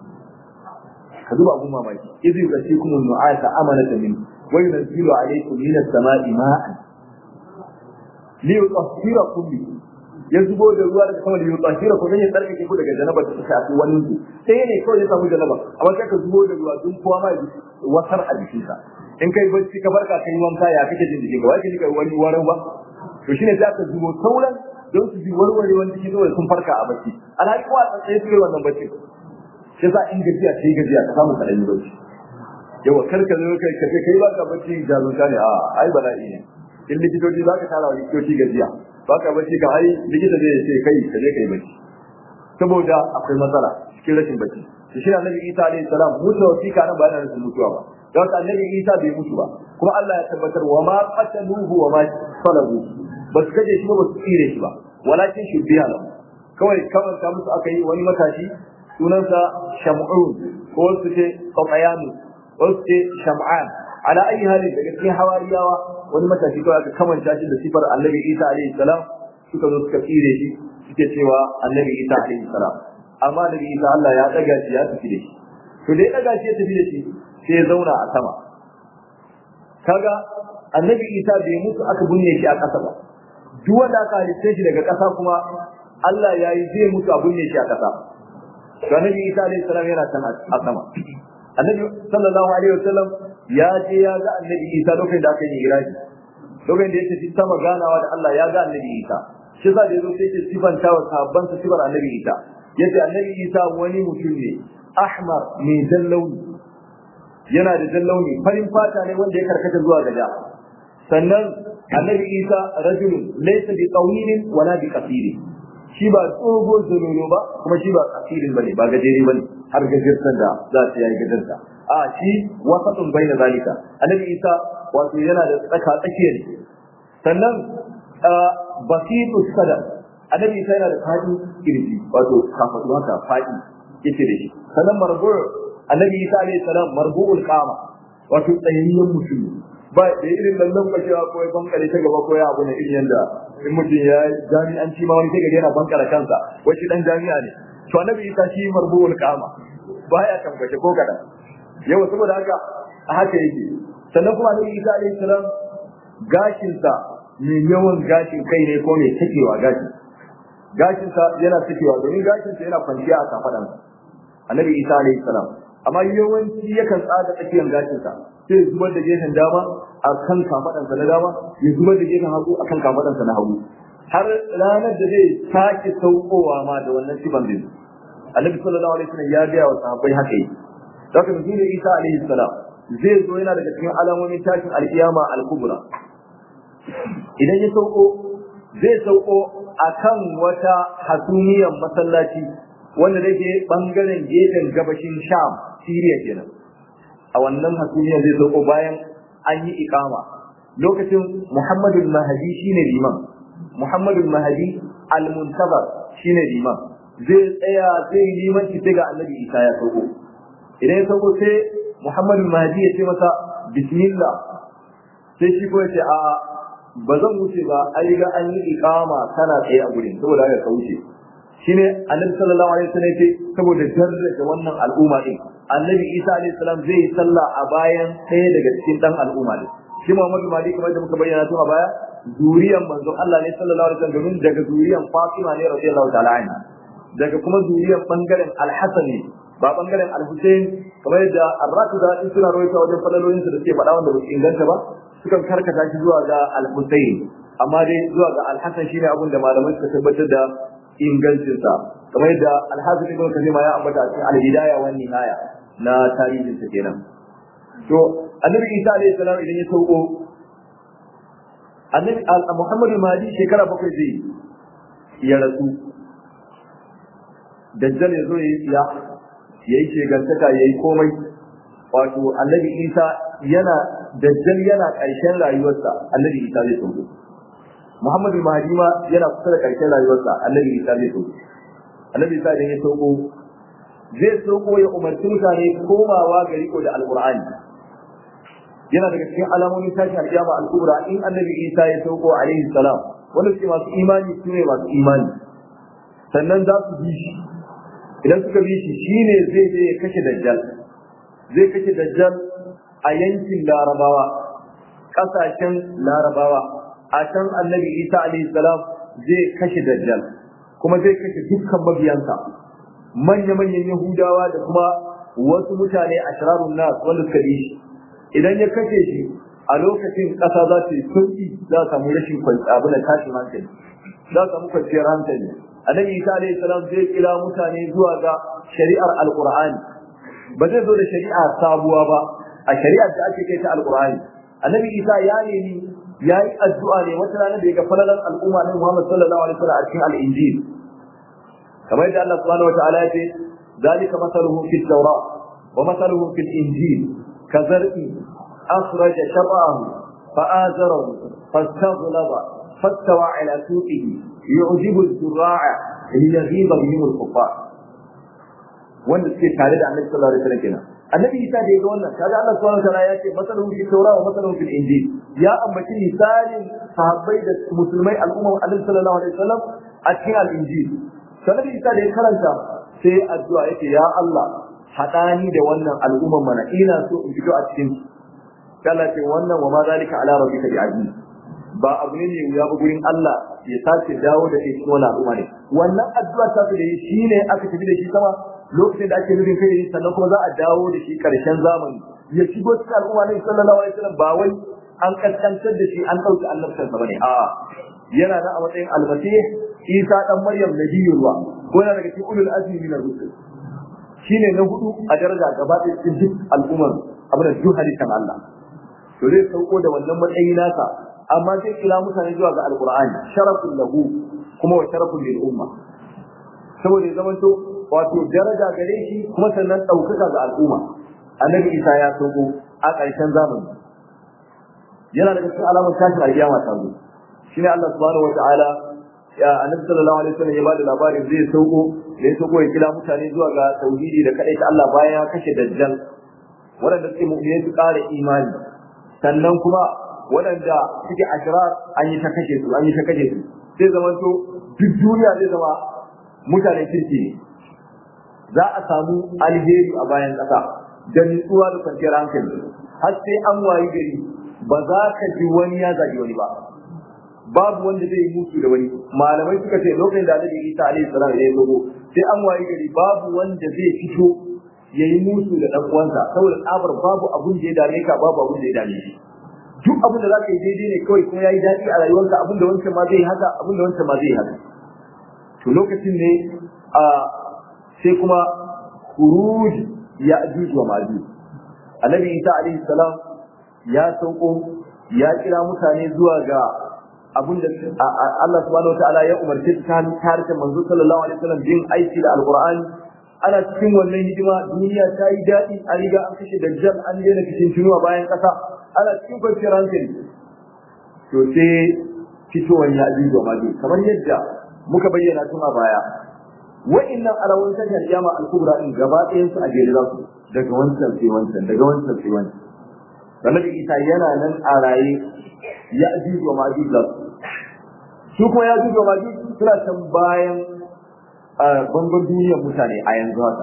ka duba abun mamaki idh yugasikum an-nu'asa amanatan min wa yunzilu alaykum min as-sama'i ma'an li yutahhirakum bi ya zubo da ruwa daga sama da yutahhirakum dan ya tsarkake ku daga janaba da ta shafi wani ku sai ne kawai ya samu janaba amma sai ka zubo da ruwa dun kowa ma wasar a jikinsa in kai bacci ka barka kai wanka ya kake jin jikinka wai kike wani waran ba to shine sai ka zubo sauran don su ji warware wani jiki saboda sun farka a bacci alhali kowa tsaye su yi wannan bacci shi yasa in gajiya sai gajiya ka samu kaɗan bacci yawa kar ka zo kai ka kai ba ka bacci jarunta ne a ai bala'i ne in likitoci za ka tara wa likitoci gajiya ba ka bacci ka ai likita zai ce kai ka je kai bacci saboda akwai matsala cikin rashin bacci to shi annabi Isa alaihi salam mutuwa fi kana ba yana nufin mutuwa ba don haka annabi Isa bai mutu ba kuma Allah ya tabbatar wa ma qataluhu wa ma salabu ba su kaje shi ba ba su tsire shi ba walakin shubbiya lahu kawai kamar ta musu aka yi wani matashi sunansa shamun ko su ce qatayanu ko su ce sham'an ala ayi hali daga cikin hawariyawa wani matashi kawai aka kamanta shi da sifar annabi Isa alaihi salam suka zo suka tsire shi suke cewa annabi Isa alaihi salam amma annabi Isa Allah ya daga shi ya tafi da shi to da ya daga shi ya tafi da shi sai ya zauna a sama kaga annabi Isa bai mutu aka binne shi a ƙasa ba duk wanda aka halitta shi daga ƙasa kuma Allah ya yi zai mutu a binne shi a ƙasa to annabi Isa alaihi salam yana can a sama annabi sallallahu alaihi wasallam ya je ya ga annabi Isa lokacin da aka yi iraji lokacin da ya tafi sama ganawa da Allah ya ga annabi Isa shi sa da yazo sai ya sifanta wa sahabban sa sifar annabi Isa yace annabi Isa wani mutum ne ahmar mai dallauni yana da dallauni farin fata ne wanda ya karkata zuwa ga da sannan annabi Isa rajulun laysa bi tawilin wala bi qasirin shi ba tsogo zololo ba kuma shi ba kasirin bane ba gajere bane har gajartar da za ta yi gajarta a shi wasatun baina zalika annabi isa wato yana da tsaka tsakiyar sannan basitu sadar annabi isa yana da fadi kirji wato kafadu haka fadi yake da shi sannan marbu annabi isa alayhi salam marbu'ul qama wato tsayayyen mutum ba da irin lallan bashewa ko ya bankare ta gaba ko ya abu ne irin yanda in mutum ya jami'anci ma wani sai gari yana bankara kansa wai shi dan jami'a ne to annabi isa shi marbuul kama baya tambace ko kada yawa saboda haka a haka yake sannan kuma annabi isa alayhi salam gashin sa mai yawan gashin kai ne ko mai takewa gashi gashin sa yana takewa domin gashin sa yana kwanciya a kafadan annabi isa alayhi salam amma yawanci yakan tsada tsakiyar gashin sa sai zubar da gefen dama a kan kafadansa na dama ya zubar da gefen hagu a kan kafadansa na hagu har ranar da zai sake saukowa ma da wannan sifan din annabi sallallahu alaihi wasallam ya gaya wa sahabbai haka yi daga nuzulin isa alaihi salam zai zo yana daga cikin alamomin tashin alkiyama al-kubra idan ya sauko zai sauko akan wata hasumiyar masallaci wanda da ke bangaren gefen gabashin sham siriya kenan a wannan hasumiyar zai sauko bayan an yi ikama lokacin muhammadul mahadi shine liman muhammadul mahadi al-muntabar shine liman zai tsaya zai yi limanci sai ga annabi isa ya sauko idan ya sauko sai muhammadul mahadi ya ce masa bismillah sai shi ko ya ce a ba zan wuce ba ai ga an yi ikama kana tsaye a gurin saboda haka ka wuce shine annabi sallallahu alaihi wasallam ce saboda daraja wannan al'umma din annabi isa alaihi salam zai yi sallah a bayan ɗaya daga cikin dan al'umma din shi muhammadu mali kamar da muka bayyana tun a baya zuriyan manzon Allah ne sallallahu alaihi wasallam domin daga zuriyan Fatima ne radiyallahu ta'ala anha daga kuma zuriyan bangaren al-Hasan ne ba bangaren al-Hussein kamar yadda ar-Rafida in suna rawaita wajen falalolin su da suke faɗa wanda ba su inganta ba sukan karkata shi zuwa ga al-Hussein amma dai zuwa ga al-Hasan shine abin da malamai suka tabbatar da ingancinsa kamar yadda al-Hasan ibn Kathir ya ambata a cikin al-Hidayah wa Nihaya na tarihin sa kenan to annabi Isa alaihi salam idan ya sauko annabi Muhammadu Mahdi shekara bakwai zai ya rasu dajjal ya zo ya yi tsiya ya yi shegantaka ya yi komai wato annabi Isa yana dajjal yana ƙarshen rayuwarsa annabi Isa zai sauko Muhammadu Mahdi ma yana kusa da ƙarshen rayuwarsa annabi Isa zai sauko annabi Isa idan ya sauko zai sauko ya umarci mutane komawa ga riko da alqur'ani yana daga cikin alamomin tashin alƙiyama al-kubra in annabi Isa ya sauko alaihi salam wanda suke masu imani su ne masu imani sannan za su bi shi idan suka bi shi shine zai je ya kashe dajjal zai kashe dajjal a yankin larabawa ƙasashen larabawa a can annabi Isa alaihi salam zai kashe dajjal kuma zai kashe dukkan mabiyansa manya-manyan yahudawa da kuma wasu mutane a shirarun nas wanda suka bi shi idan ya kashe shi a lokacin ƙasa za ta yi sauƙi za a samu rashin abu da tashin hankali za a samu kwanciyar hankali annabi isa alaihi salam zai kira mutane zuwa ga shari'ar alqur'ani ba zai zo da shari'a sabuwa ba a shari'ar da ake kai ta alqur'ani annabi isa ya nemi ya yi addu'a ne wata rana da ya ga falalan al'umma na muhammad sallallahu alaihi wasallam a cikin al-injil kamar yadda Allah subhanahu wa ta'ala ya ce ذلك مثله في التوراة ومثله في الإنجيل كزرع أخرج شرعه فآزره فاستغلظ فاستوى على سوقه يعجب الزراع ليغيظ بهم الكفار wanda suke tare da annabi sallallahu alaihi wasallam kenan annabi isa da yaga wannan kaga Allah subhanahu wataala ya ce masaluhu fi tawra wa masaluhu fil injil ya ambaci misalin sahabbai da musulmai al'umma annabi sallallahu alaihi wasallam a cikin al-injil sannan isa da ya karanta sai addu'a yake ya Allah hadani da wannan al'umman mana ina so in fito a cikin kala ce wannan wa ma zalika ala rabbika bi'aziz ba abu ne ne ya gurin Allah ya sace dawo da shi cikin wannan al'umma ne wannan addu'a ta da yi shine aka tafi da shi sama lokacin da ake nufin kai sannan kuma za a dawo da shi karshen zamani ya shigo cikin al'umma ne sallallahu alaihi wasallam ba wai an kaskantar da shi an dauki annabtan sa bane a'a yana da a matsayin almasih Isa dan Maryam nabiyullah ko yana daga cikin ulul azmi min ar-rusul shine na hudu a daraja gaba da cikin duk al'ummar abin da duk halittar Allah to zai sauko da wannan matsayi nasa amma zai kira mutane zuwa ga alqur'ani sharafun lahu kuma wa sharafun lil umma saboda ya zamanto wato daraja gare shi kuma sannan ɗaukaka ga al'umma annabi isa ya sauko a ƙarshen zamani yana daga cikin alamar tashin alƙiyama ta zo shine Allah subhanahu wata'ala ya annabi sallallahu alaihi wasallam ya bada labarin zai sauko da ya sauko ya kira mutane zuwa ga tauhidi da kadai ta Allah bayan ya kashe dajjal waɗanda suke mu'minai su ƙara imani sannan kuma waɗanda suke ashirar an yi ta kashe su an yi ta kashe su zai zama to duk duniya zai zama mutane kirki ne za a samu alheri a bayan ƙasa da nutsuwa da kwanciyar hankali har sai an wayi gari ba za ka ji wani ya zagi wani ba babu wanda zai yi mutu da wani malamai suka ce lokacin da Annabi Isa alaihi salam ya zo sai an wayi gari babu wanda zai fito ya yi mutu da ɗan uwansa saboda tsabar babu abun da ya dame ka babu abun da ya dame shi duk abin da za ka yi daidai ne kawai kuma ya yi daɗi a rayuwarka abin da wancan ma zai haka abin da wancan ma zai haka to lokacin ne a sai kuma khuruj ya ajuj wa majuj annabi isa alaihi salam ya sauko ya kira mutane zuwa ga abin da Allah subhanahu wataala ya umarce ta harshen manzo sallallahu alaihi wasallam bin aiki da alqur'ani ana cikin wannan hidima duniya ta yi daɗi an riga an kashe dajjal an daina cikin tunuwa bayan ƙasa ana cikin kwanciyar hankali to sai fitowar ya ji da maji kamar yadda muka bayyana tun a baya wa'annan alawun tashar kiyama al-kubra din gaba ɗayan su a jere za su daga wancan sai wancan daga wancan sai wancan Annabi Isa yana nan a raye ya ji da maji za su su kuma ya ji da maji suna can bayan bangon duniyar mutane a yanzu haka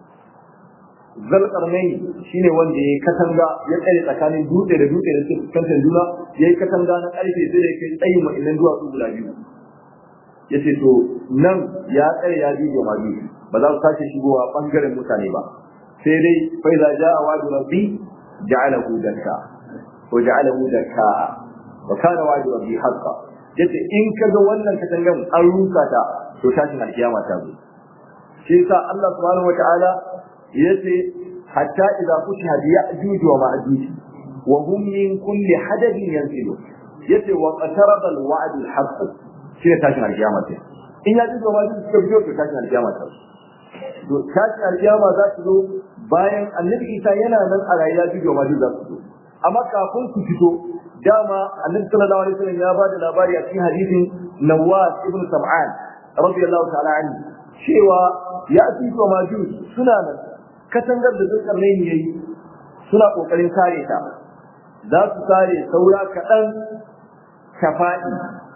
zalƙarnai shine wanda ya katanga ya tsare tsakanin dutse da dutse da suke fuskantar juna ya yi katanga na ƙarfe sai da ya kai tsayin wa'innan duwatsu guda biyu ya ce to nan ya tsare ya biyu ma biyu ba za su sake shigowa ɓangaren mutane ba sai dai fai za ja a wadu rabbi ja'alahu dakka ko ja'alahu dakka wa kana wadu rabbi haqqa yace in kaga wannan katangan an rusa ta to tashin alkiyama ta zo shi yasa Allah subhanahu wataala yace hatta idza futiha bi ya'juj wa ma'juj wa hum min kulli hadabin yanzilu yace wa qataraba al-wa'd al-haqq shi ne tashin alkiyama ce in ya ji wa ma'juj suka biyo to tashin alkiyama ta to tashin alkiyama za su zo bayan annabi Isa yana nan a rayuwa ji wa ma'juj za su zo amma kafin su fito dama annabi sallallahu alaihi wasallam ya bada labari a cikin hadisin Nawas ibn Sam'an radiyallahu ta'ala anhu cewa ya fi wa majus suna nan katangar da dukkan ne yayi suna kokarin kare ta za su kare saura kaɗan ka faɗi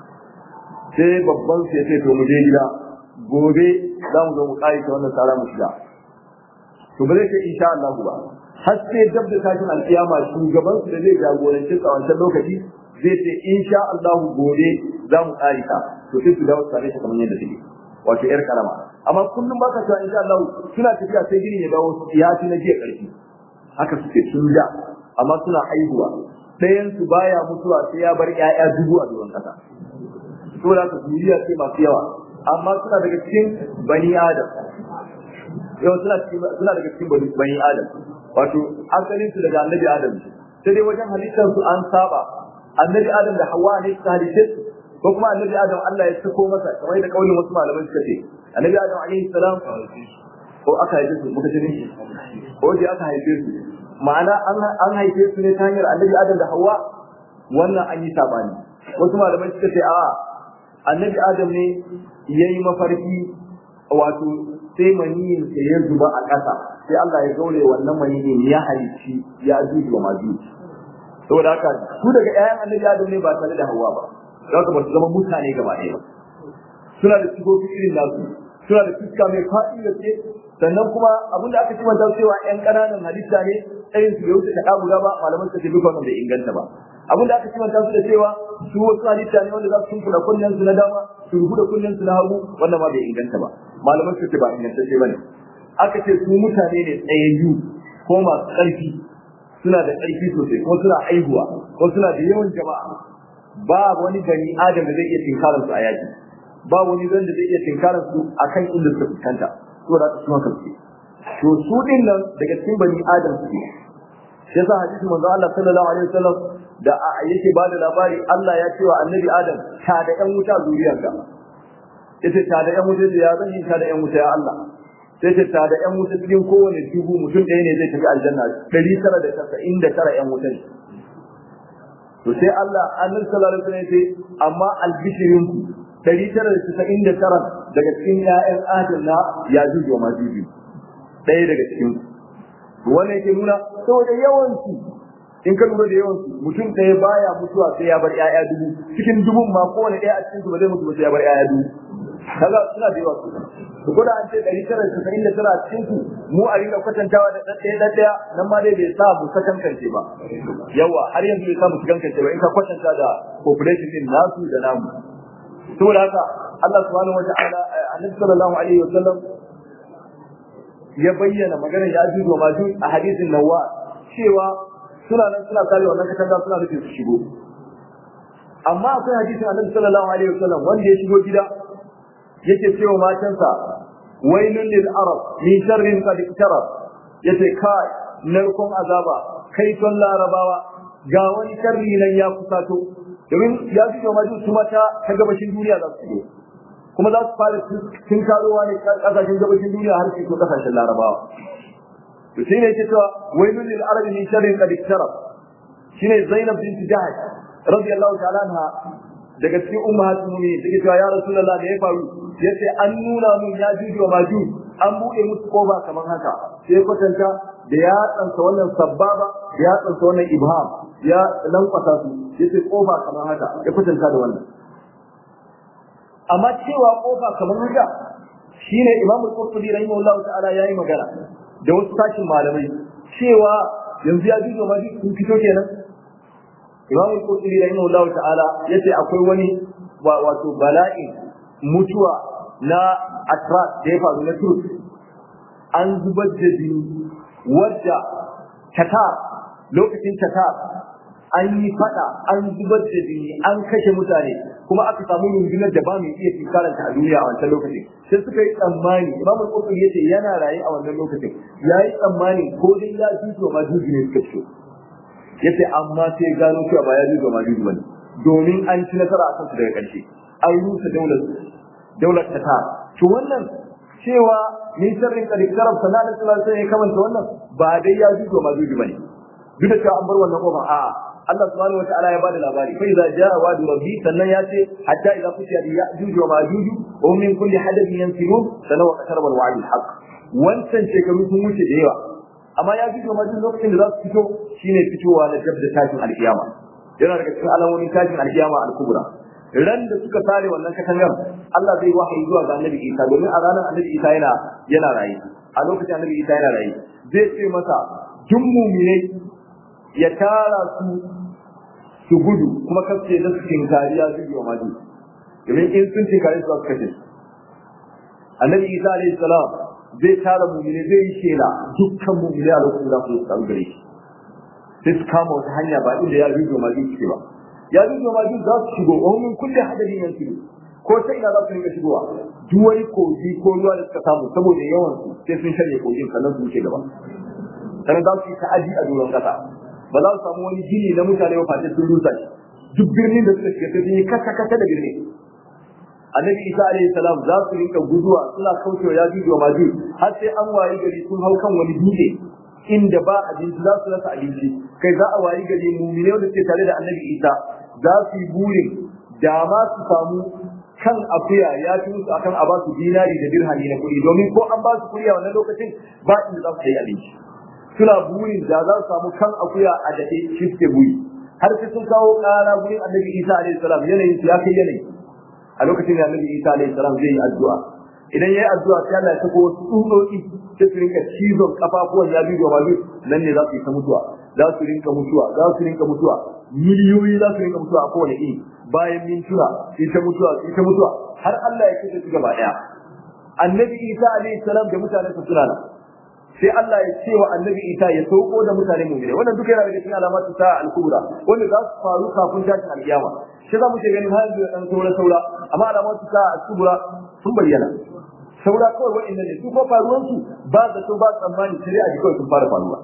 sai babban su ya ce to mu je gida gobe za mu zo mu kare ta wannan tsara mu shiga to ba zai ce insha Allah ba har sai dab da tashin alkiyama shugaban su da zai jagoranci a wancan lokaci zai ce insha Allah gobe za mu kare ta to sai su dawo su kare ta kamar yadda take wato yar karama amma kullum ba ka cewa insha Allah suna tafiya sai gini ya dawo ya fi na jiya karfi haka suke sun da amma suna haihuwa ɗayan su baya mutuwa sai ya bar ƴaƴa dubu a doron kasa to da duniya ce masu yawa amma suna daga cikin bani adam yau suna suna daga cikin bani adam wato asalin su daga annabi adam sai dai wajen halittar su an saba annabi adam da hawa ne su halitta ko kuma annabi adam Allah ya sako masa kamar da kaulin wasu malamai suka ce annabi adam alaihi salam ko aka haife su muka ce ne ko dai aka haife su ma'ana an haife su ne ta hanyar annabi adam da hawa wannan an yi sabani wasu malamai suka ce a'a annabi adam ne yayi mafarki wato sai maniyin sa ya zuba a ƙasa sai Allah ya gaure wannan maniyin ya halicci ya juju wa majuji saboda haka su daga ƴaƴan annabi adam ne ba tare da hawa ba za ka ba su zama mutane gaba ɗaya ba suna da sigofi irin nasu suna da fuska mai faɗi da ke sannan kuma abin da aka ci manta cewa ƴan ƙananan halitta ne irin su bai wuce ta ɗabuga ba malaman su ce duk wannan bai inganta ba abin da aka ci manta su da cewa su wasu halitta ne wanda za su tunkula kunnen su na dama su rubu da kunnen su na hagu wannan ma bai inganta ba malaman su ce ba ingantacce ba ne aka ce su mutane ne tsayayyu ko masu ƙarfi suna da ƙarfi sosai ko suna aihuwa ko suna da yawan jama'a ba wani bani adam da zai iya tinkarar su a yaki ba wani zan da zai iya tinkarar su akan inda suka fuskanta to da su haka su to su din nan daga cikin bani adam su ne sai sa hadisi manzo Allah sallallahu alaihi wasallam da yake bada labari Allah ya ce wa annabi Adam ta da ƴan wuta zuriyarka yace ta da ƴan wuta ya zan yi ta da ƴan wuta ya Allah sai ce ta da ƴan wuta cikin kowane dubu mutum ɗaya ne zai tafi aljanna ɗari tara da tasa'in da tara ƴan wuta ne to sai Allah annabi sallallahu alaihi wasallam sai amma albishirin ku 999 daga cikin ƴaƴan Adam na ya juju ma juju ɗaya daga cikin ku wannan yake nuna saboda yawan su in ka lura da yawan su mutum ɗaya baya mutuwa sai ya bar ƴaƴa dubu cikin dubun ma kowane ɗaya a cikin su ba zai mutu ba sai ya bar ƴaƴa dubu kaga suna da yawa su to ko da an ce ɗari tara da casa'in da tara a cikin su mu a rinka kwatantawa da ɗaɗɗaya ɗaɗɗaya nan ma dai bai sa mu sakankance ba yawa har yanzu bai sa mu sakankance ba in ka kwatanta da population din nasu da namu saboda haka Allah subhanahu wa ta'ala annabi sallallahu alaihi wa sallam ya bayyana magana ya ji wa maju a hadisin nawa cewa suna nan suna kare wannan katanga suna nufi su shigo amma akwai hadisin annabi sallallahu alaihi wa sallam wanda ya shigo gida yake cewa matansa wailun lil arab min sharrin qad iktarab yace kai narkon azaba kai ton larabawa ga wani sharri nan ya kusato domin ya fi wa maju su mata ta gabashin duniya za su shigo kuma za su fara tun karowa ne kasashen gabashin duniya har su kasashen larabawa to sai ne cewa wailul lil arabi min sharrin qad iktarab shine zainab bint jahash radiyallahu ta'ala anha daga cikin ummahatul mu'minin take cewa ya rasulullah da ya faru yace an nuna mun ya juju wa maju an buɗe musu koba kamar haka sai kwatanta da ya tsansa wannan sabbaba da ya tsansa wannan ibham ya lankwasa su yace kofa kamar haka ya kwatanta da wannan amma cewa kofa kamar haka shine imamu qurtubi rahimahullahu ta'ala yayi magana da wasu tashin malamai cewa yanzu ya juju ma sun fito kenan imamu qurtubi rahimahullahu ta'ala yace akwai wani wato bala'i mutuwa na atras da ya faru na turk an zubar da jini wadda tatar lokacin tatar an yi fada an zubar da jini an kashe mutane kuma aka samu rundunar da ba mai iya tinkaranta a duniya a wancan lokacin sai suka yi tsammani imamu qurtubi yace yana raye a wannan lokacin yayi tsammani ko dai ya juju ma juju ne suka fito yace amma sai gano cewa ba ya juju ma juju bane domin an ci nasara a kansu daga ƙarshe an rusa daular daular tatar to wannan cewa min sharrin qad iktarab sallallahu alaihi wasallam ya kamanta wannan ba dai ya juju ma juju bane duk da cewa an bar wannan kofar a'a Allah subhanahu wa ta'ala ya bada labari fa idza jaa wa'du rabbi sannan ya ce hatta idza futiya bi ya'juj wa ma'juj wa min kulli hadabin yansilun sannan wa qataraba al-wa'd al-haq wancan shekaru sun wuce da yawa amma ya fito ma duk lokacin da za su fito shine fitowa na jab da tashin alkiyama yana daga cikin alamomin tashin alkiyama al-kubra ran da suka sare wannan katangar Allah zai wahayi zuwa ga Annabi Isa domin a ranar Annabi Isa yana yana raye a lokacin Annabi Isa yana raye zai ce masa duk mu'minai ya tara su su gudu kuma kace da su tinkari ya zubi wa maji domin in sun tinkari su za su kashe Annabi Isa alaihi salam zai tara mu'mini zai yi shela dukkan mu'mini a lokacin da su samu gare shi sai su kama wata hanya ba inda ya zubi wa maji suke ba ya zubi wa maji za su shigo wa min kulli hadadin yansiru ko ta ina za su rinka shigowa duk wani kogi ko ruwa da suka samu saboda yawan su sai sun shanye kogin sannan su wuce gaba sannan za su yi ta'adi a doron kasa ba za su samu wani gini na mutane ba face sun rusa shi duk birnin da suka shiga sai sun yi kasa kasa da birnin annabi isa alaihi salam za su rinka guduwa suna kaucewa ya jujuwa maju har sai an wayi gari sun hau kan wani dutse inda ba abinci za su rasa abinci kai za a wayi gari mumine wanda suke tare da annabi isa za su yi burin da ma su samu kan akuya ya fi musu akan a ba su dinari da dirhami na kuɗi domin ko an ba su kuɗi a wannan lokacin ba inda za su yi abinci suna burin da za su samu kan akuya a daɗe shi suke buri har sai sun kawo ƙara gurin annabi isa alaihi salam yanayin su ya kai yanayi a lokacin da annabi isa alaihi salam zai yi addu'a idan yayi addu'a sai Allah ya sako wasu tsutsotsi sai su rinka cizon kafafuwan ya biyu da nan ne za su yi ta mutuwa za su rinka mutuwa za su rinka mutuwa miliyoyi za su rinka mutuwa a kowane iri bayan mintuna su ta mutuwa su ta mutuwa har Allah ya kashe su gaba daya annabi isa alaihi salam da mutanen sa suna nan sai Allah ya ce wa annabi Isa ya sauko da mutane mu'mini wannan duka yana daga cikin alamatu ta al-kubra wanda za su faru kafin tashin al-kiyama shi za mu ce ganin har da dan saura saura amma alamatu ta al-kubra sun bayyana saura kawai wa'annan ne su ko faruwan su ba da to ba tsammani sai a ji kawai sun fara faruwa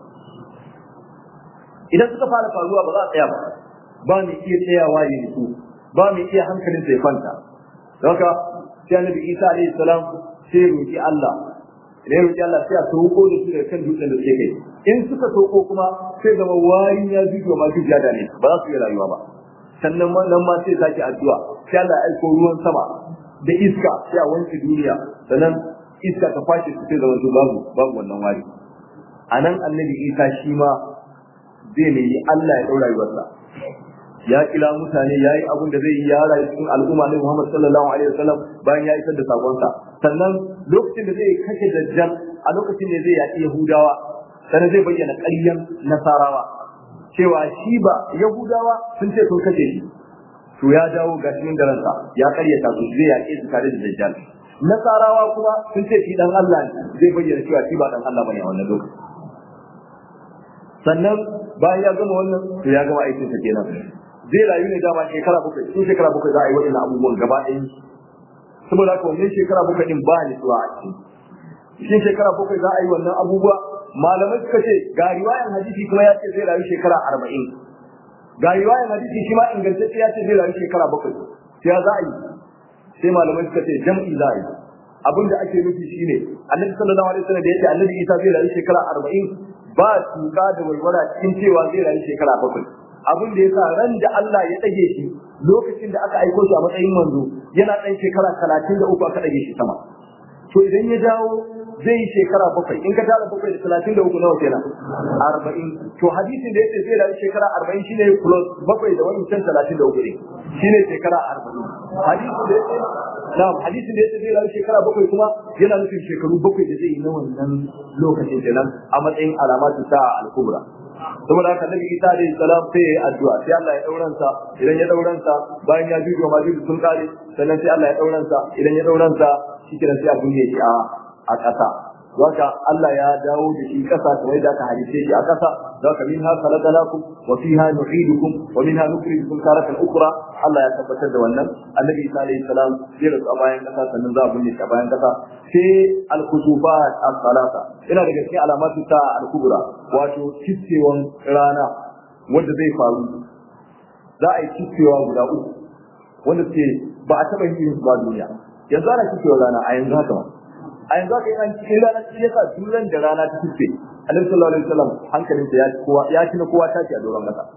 idan suka fara faruwa ba za a tsaya ba ba mai iya tsayawa ya nutsu ba mai iya hankalin sai kwanta don haka sai annabi Isa alaihi salam sai ya roki Allah idan roƙi Allah sai a sauko da su daga kan dutsen da suke kai in suka sauko kuma sai zama wayin ya zuwa ma duk da ne ba za su yi rayuwa ba sannan nan ma sai zaki addu'a sai Allah ya aiko ruwan sama da iska sai a wanke duniya sannan iska ta kwashe su sai zama babu babu wannan wari a nan annabi isa shi ma zai nemi Allah ya ɗau rayuwarsa ya kila mutane ya yi abin da zai yi ya rayu cikin al'umma ne Muhammad sallallahu alaihi wasallam bayan ya isar da sakonsa sannan lokacin da zai kashe dajjal a lokacin da zai yaƙi Yahudawa sannan zai bayyana ƙaryan Nasarawa cewa shi ba Yahudawa sun ce sun kashe shi to ya dawo ga cikin garansa ya ƙaryata su zai yaƙe su tare da dajjal Nasarawa kuma sun ce shi dan Allah ne zai bayyana cewa shi ba dan Allah bane a wannan lokacin sannan bayan ya gama wannan to ya gama aikinsa kenan zai rayu ne dama shekara bakwai sun shekara bakwai za a yi waɗannan abubuwan gaba ɗaya saboda haka wannan shekara bakwai din ba ni tsuwa a cikin cikin shekara bakwai za a yi wannan abubuwa malamai suka ce ga riwayan hadisi kuma ya ce zai rayu shekara arba'in ga riwayar hadisi shi ma ingantacce ya ce zai rayu shekara bakwai sai ya za a yi sai malamai suka ce jam'i za a yi abin da ake nufi shine annabi sallallahu alaihi wasallam da yace annabi Isa zai rayu shekara 40 ba tuka da walwala cikin cewa zai rayu shekara bakwai abin da yasa ran da Allah ya dage shi lokacin da aka aiko shi a matsayin manzo yana dan shekara 33 aka dage shi sama to idan ya dawo zai yi shekara bakwai in ka tara bakwai da talatin da uku nawa kenan arba'in to hadisin da yace zai rayu shekara arba'in shine plus bakwai da wani can talatin da uku ne shine shekara arba'in hadisin da yace na hadisin da yace zai rayu shekara bakwai kuma yana nufin shekaru bakwai da zai yi na wannan lokacin kenan a matsayin alamatu ta al-kubra saboda haka nabi isa alayhi salam sai yayi addu'a sai Allah ya dauran sa idan ya dauran sa bayan ya jujo ma jujo sun kare sannan sai Allah ya dauran sa idan ya dauran sa shikenan sai abun ya shi a a ƙasa Zaka Allah ya dawo da shi ƙasa kamar da aka halice shi a ƙasa zaka minha khalaqnakum wa fiha nu'idukum wa minha nukhrijukum taratan ukhra Allah ya tabbatar da wannan Annabi Isa alayhi salam zai rasu a bayan ƙasa sannan za a binne shi a bayan ƙasa sai al-kutufat as-salata ina daga cikin alamatu ta al-kubra wato kissewan rana wanda zai faru za a yi kissewa guda uku wanda ke ba a taɓa yin ba duniya yanzu ana kissewa rana a yanzu haka ma a yanzu aka yi an cikin rana shi yasa duran da rana ta tufe annabi sallallahu alaihi wasallam hankalin sa ya ci kowa ya ci na kowa tashi a doron kasa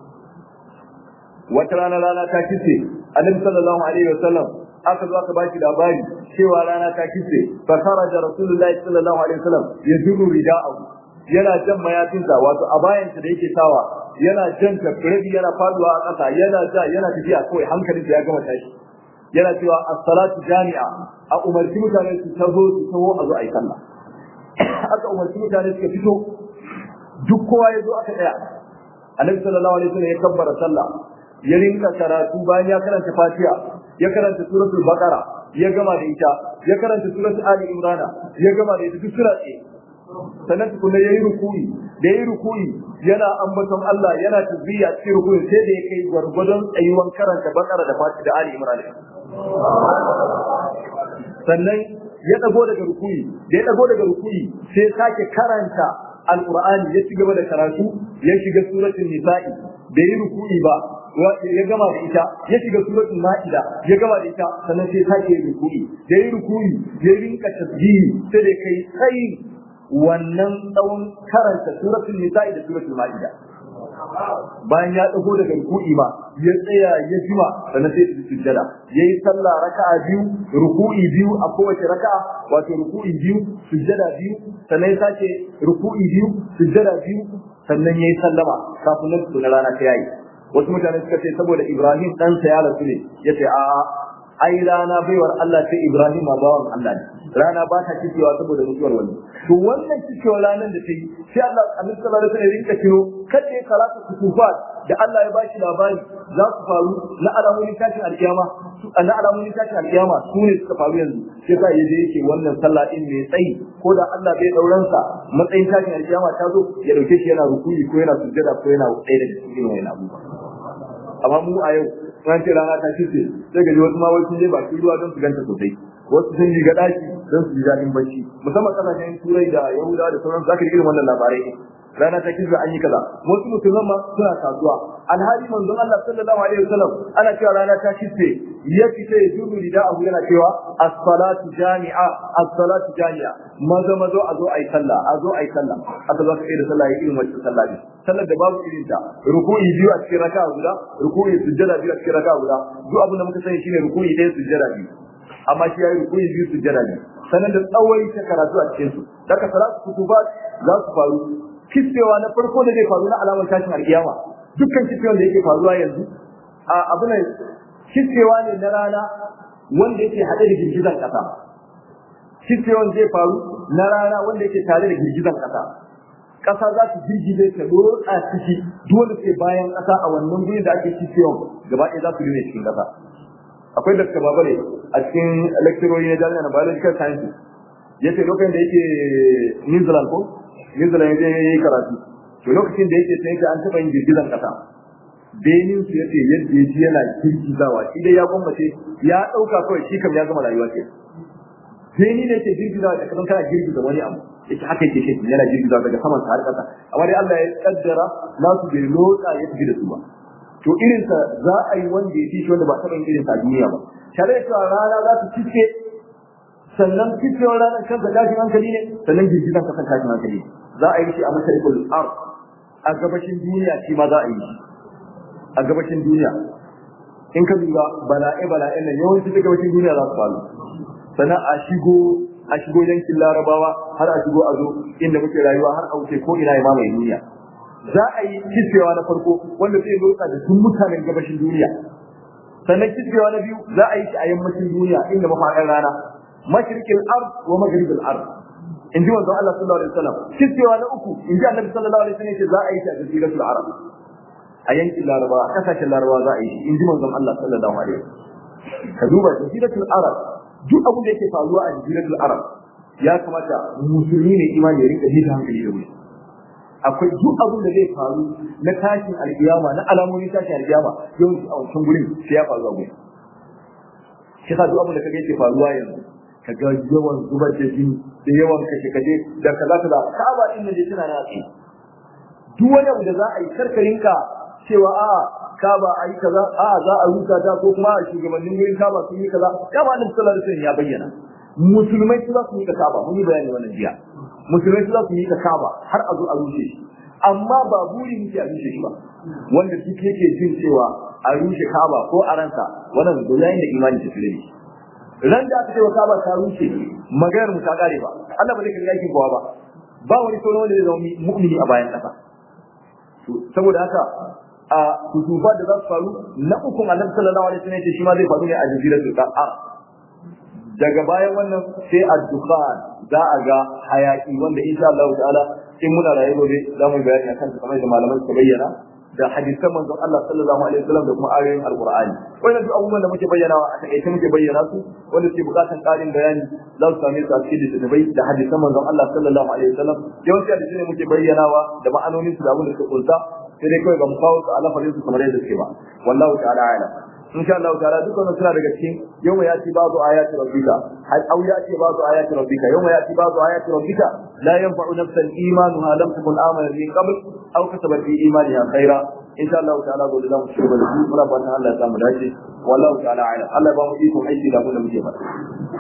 wata rana rana ta kice annabi sallallahu alaihi wasallam aka zo aka baki labari cewa rana ta kice fa kharaja rasulullahi sallallahu alaihi wasallam yajuru rida'ahu yana jan mayafinsa wato a bayansa da yake sawa yana jan tafirabi yana faduwa a ƙasa yana ja yana tafiya kawai hankalin sa ya gama tashi yana cewa as-salatu jami'a a umarci mutane su tazo su taho a zo a yi sallah aka umarci mutane suka fito duk kowa ya zo aka tsaya annabi sallallahu alaihi wasallam ya kabbara sallah ya rinka karatu bayan ya karanta fatiha ya karanta suratul baqara ya gama da ita ya karanta suratul ali imran ya gama da ita duk sura ce sannan tukuna yayi rukuyi da yayi rukuyi yana ambaton Allah yana tasbiya cikin rukuyi sai da ya kai gwargwadon tsayuwan karanta baqara da fatiha da ali imran sannan ya dago daga rukuyi da ya dago daga rukuyi sai ya sake karanta alqur'ani ya ci gaba da karatu ya shiga suratul nisa'i bai yi rukuyi ba ya gama da ita ya shiga suratul ma'ida ya gama da ita sannan sai sake yin rukuyi da yi rukuyi ya rinka tasbihi sai da kai tsayi wannan tsawon karanta suratul nisa'i da suratul ma'ida bayan ya dago daga ruku'i ma ya tsaya ya jima sannan sai su sujjada yayi sallah raka'a biyu ruku'i biyu a kowace raka'a wato ruku'i biyu sujjada biyu sannan ya sake ruku'i biyu sujjada biyu sannan yayi sallama kafin nan na rana ta yayi wasu mutane suka ce saboda Ibrahim ɗansa ya rasu ne yace a ai rana baiwar Allah sai Ibrahim ma bawan Allah ne rana ba ta cikewa saboda mutuwar wani to wannan cikewar ranar da ta yi sai Allah Annabi sallallahu alaihi wasallam rinka kiro kada ya karatu kutufat da Allah ya bashi labari za su faru na alamomin tashin alkiyama na alamomin tashin alkiyama su ne suka faru yanzu sai sa yaje yake wannan sallah din mai tsayi ko da Allah bai dauran sa matsayin tashin alkiyama ta zo ya dauke shi yana rukuyi ko yana sujjada ko yana tsaye daga cikin wannan abubuwa amma mu a yau ran ce rana ta kice sai ga wasu ma wasu je bakin ruwa don su ganta sosai wasu sun yi ga daki don su ji daɗin bacci musamman kasashen turai da yahudawa da sauran zaka irin wannan labarai rana ta kiza an yi kaza wasu musulman ma suna kasuwa alhali manzon Allah sallallahu alaihi wasallam ana cewa rana ta kice ya fita ya juru da abu yana cewa as-salatu jami'a as-salatu jami'a maza mazo a zo ayi sallah a zo ayi sallah aka zo kai da sallah irin wacce sallah ne sallar da babu irin ta ruku'i biyu a cikin raka'a guda ruku'i sujjada biyu a cikin raka'a guda duk abin da muka sani shine ruku'i ɗaya sujjada biyu amma shi yayi ruku'i biyu sujjada biyu sannan da tsawai ta karatu a cikin su daga salatu kutubat za su faru kissewa na farko da zai faru na alamar tashin alkiyama dukkan kissewan da yake faruwa yanzu a abu ne kissewa ne na rana wanda yake haɗe da girgizan ƙasa kissewan zai faru na rana wanda yake tare da girgizan ƙasa ƙasa za su girgize ta lotsa ciki dole sai bayan ƙasa a wannan gurin da ake kissewan gaba ɗaya za su rine cikin ƙasa akwai dakta babale a cikin lecturori na jami'a na biological sciences yace lokacin da yake New Zealand ko New Zealand ya yi karatu to lokacin da yake sai an taɓa yin girgizan ƙasa benin su yace yadda ya ji yana girgizawa shi dai ya gwammace ya ɗauka kawai shi kam ya gama rayuwa ce beni ne ke girgizawa da kasan kana girgiza wani abu yake haka yake shi yana girgizawa daga saman har ƙasa amma dai Allah ya kaddara nasu bai lotsa ya tafi da su ba to irinsa za a yi wanda ya fi shi wanda ba taɓa yin irinsa a duniya ba tare da cewa rana za su cike sannan cikewar ranar kansa tashin hankali ne sannan girgizan kasan tashin hankali za a yi shi a masharikul ard a gabashin duniya shi ma za a yi shi a gabashin duniya in ka duba bala'e bala'e nan yawanci ta gabashin duniya za su faru sannan a shigo a shigo yankin larabawa har a shigo a zo inda muke rayuwa har a wuce ko ina ya mamaye duniya za a yi kiskewa na farko wanda zai lotsa da duk mutanen gabashin duniya sannan kiskewa na biyu za a yi shi a yammacin duniya inda mafaɗin rana mashriqil ard wa maghribul ard in ji manzon Allah sallallahu alaihi wasallam kiskewa na uku in ji annabi sallallahu alaihi wasallam za a yi shi a jaziratul arab a yankin larabawa a kasashen larabawa za a yi shi in ji manzon Allah sallallahu alaihi wasallam ka duba jaziratul arab duk abin da yake faruwa a jaziratul arab ya kamata musulmi ne imani ya rinka hita hankali da wuri akwai duk abin da zai faru na tashin alkiyama na alamomin tashin alkiyama yau a wancan gurin sai ya faru a gurin shi ka duk abin da kaga yake faruwa yanzu kaga yawan zubar da jini da yawan kashe kashe da kaza kaza kaba din nan da tana yaki duk wani abu da za a yi karkarinka cewa a kaba a yi kaza a za a rusa ta ko kuma shugabannin gurin kaba sun yi kaza kaba annabi sallallahu alaihi wasallam ya bayyana musulmai su za su yi ka kaba mun yi bayani wannan jiya musulmai su za su yi ka kaba har a zo a rushe shi amma ba buri muke a rushe shi ba wanda duk yake jin cewa a rushe kaba ko a ransa wannan da yayin da imani ta tsire shi ran da aka ce wa kaba ta rushe maganar mu ta kare ba Allah ba zai kare yakin kowa ba ba wani sauran wanda zai zama mu'mini a bayan kasa saboda haka a kutufa da za su faru na ukun annabi sallallahu alaihi wasallam shi ma zai faru ne a jaziratul qa'ar daga bayan wannan sai ad-dukhan za a ga hayaki wanda insha Allah ta'ala in muna raye gobe za mu bayani akan kamar da malaman suka bayyana da hadisan manzon Allah sallallahu alaihi wasallam da kuma ayoyin alqur'ani wannan duk abubuwan da muke bayyanawa a takaice muke bayyana su wanda suke bukatan karin bayani za su same su a cikin littattafai da hadisan manzon Allah sallallahu alaihi wasallam yawanci hadisi ne muke bayyanawa da ma'anonin su da abin da suka kunsa sai dai kawai ba mu kawo su a lafarin su kamar yadda suke ba wallahu ta'ala a'lam in sha Allah ta'ala duk wannan suna daga cikin yawma yati ba'du ayati rabbika hal aw yati ba'du ayati rabbika yawma yati ba'du ayati rabbika la yanfa'u nafsan imanuha lam takun amanat min qabl aw kasabat fi imaniha khaira in sha Allah ta'ala gobe za mu ci gaba da shi muna fatan Allah ya samu dace wallahu ta'ala a'lam Allah ba mu iko aiki da abin da muke faɗa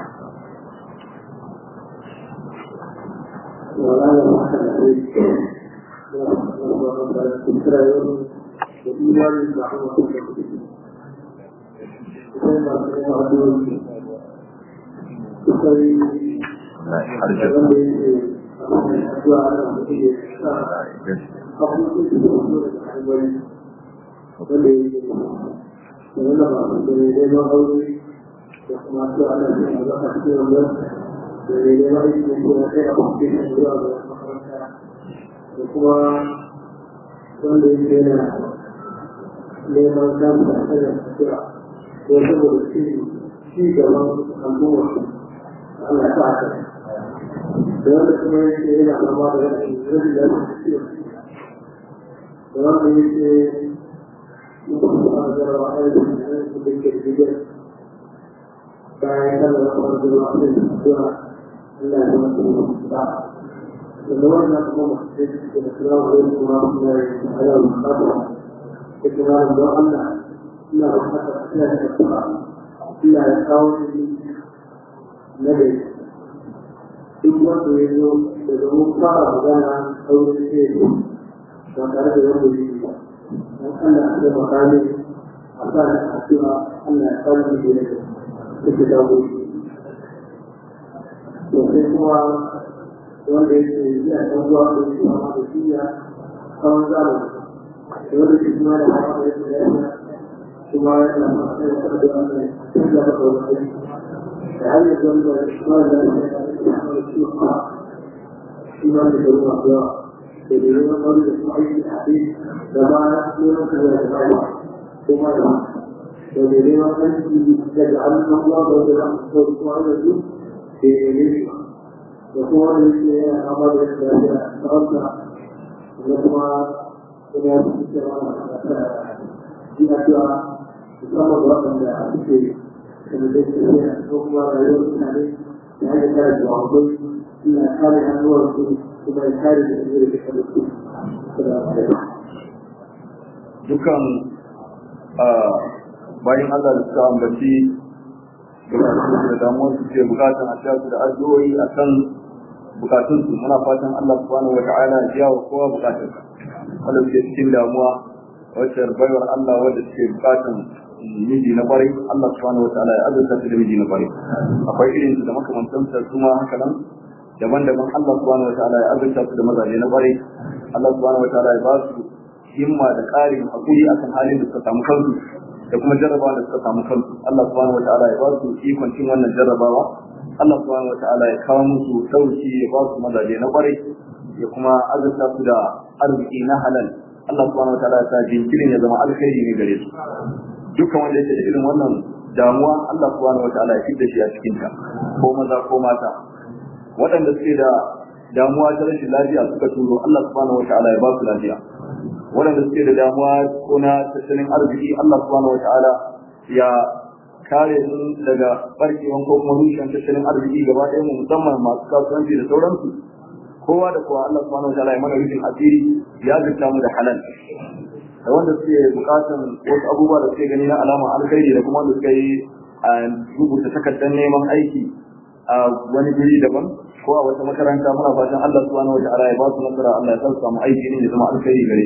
kuma wanda yake yana neman samun da tafiya ko saboda shi ci gaban al'umma Allah ya sa da wanda kuma yake yana zama da rashin rashin da yake da wanda yake mutum da jarawa a yanzu da yake da ke biyar bayan kallon kamar jarawa a yanzu da Allah ya zama da da wannan kuma masu da da kira wa yanzu kuma suna yi a yau da da kira da don Allah ina da haka ina da kuma ina da kawo na da duk wanda ya zo daga mun fara magana saurin ce ba tare da wanda ya yi ba don Allah ya makami a sa da addu'a Allah ya kawo da ya take dawo to sai kuma wanda ya ce yana ɗan ruwa da ya kuma da shi ya kawon zamani da wanda shi kuma da hawa da ya ce ya kuma yana masu da wanda ya ce ya da wani da har yanzu wanda shi ma da ya ce فيما يدعون الله يدعون قول إسماعيل الحديث كما يقولون كما يتبعون ثم يدعون أن يجعلنا الله ويجعل إسماعيل في يمينه وهو الذي أمر بالإسلام تركنا لكما كما في أشياء يسمى الوطن لا أشياء كما تشتري حكم غير عليه لأن كانت معظم إلى خارج النور ثم الخارج الأمير بحدث السلام عليكم dukan bayan Allah da suka ambaci bukatun da damuwar su ke bukatan a sha su da addu'o'i a kan bukatun su muna fatan Allah subhanahu wa ta'ala ya biya wa kowa bukatun wanda suke cikin damuwa wacce baiwar Allah wanda suke bukatan miji na kwarai Allah subhanahu wa ta'ala ya azurta su da miji na kwarai akwai irin su da makamantansa su ma haka nan daban-daban Allah subhanahu wa ta'ala ya azurta su da mazaje na kwarai Allah subhanahu wa ta'ala ya ba su himma da ƙarin hakuri akan halin da suka samu kansu da kuma jarrabawa da suka samu kansu Allah subhanahu wa ta'ala ya ba su ikon cin wannan jarrabawa Allah subhanahu wa ta'ala ya kawo musu dauki ya ba su mazaje na kwarai ya kuma azurta su da arziki na halal Allah subhanahu wa ta'ala ya sa jinkirin ya zama alkhairi ne gare su dukkan wanda yake da irin wannan damuwa Allah subhanahu wa ta'ala ya fitta shi a cikin ta ko maza ko mata waɗanda suke da damuwa ta rashin lafiya suka turo Allah subhanahu wa ta'ala ya ba su lafiya waɗanda suke da damuwa ko na tattalin arziki Allah subhanahu wa ta'ala ya kare su daga barkewan ko kuma rushen tattalin arziki gaba ɗaya mu musamman masu kasuwanci da sauransu kowa da kowa Allah subhanahu wa ta'ala ya mana rufin asiri ya zata mu da halal da wanda suke bukatan wasu abubuwa da suke gani na alama alkhairi da kuma wanda suka yi a rubuta takardar neman aiki a wani guri daban ko a wata makaranta muna fatan Allah subhanahu wa ta'ala ya ba su nasara Allah ya sa su samu aiki ne ya zama alkhairi gare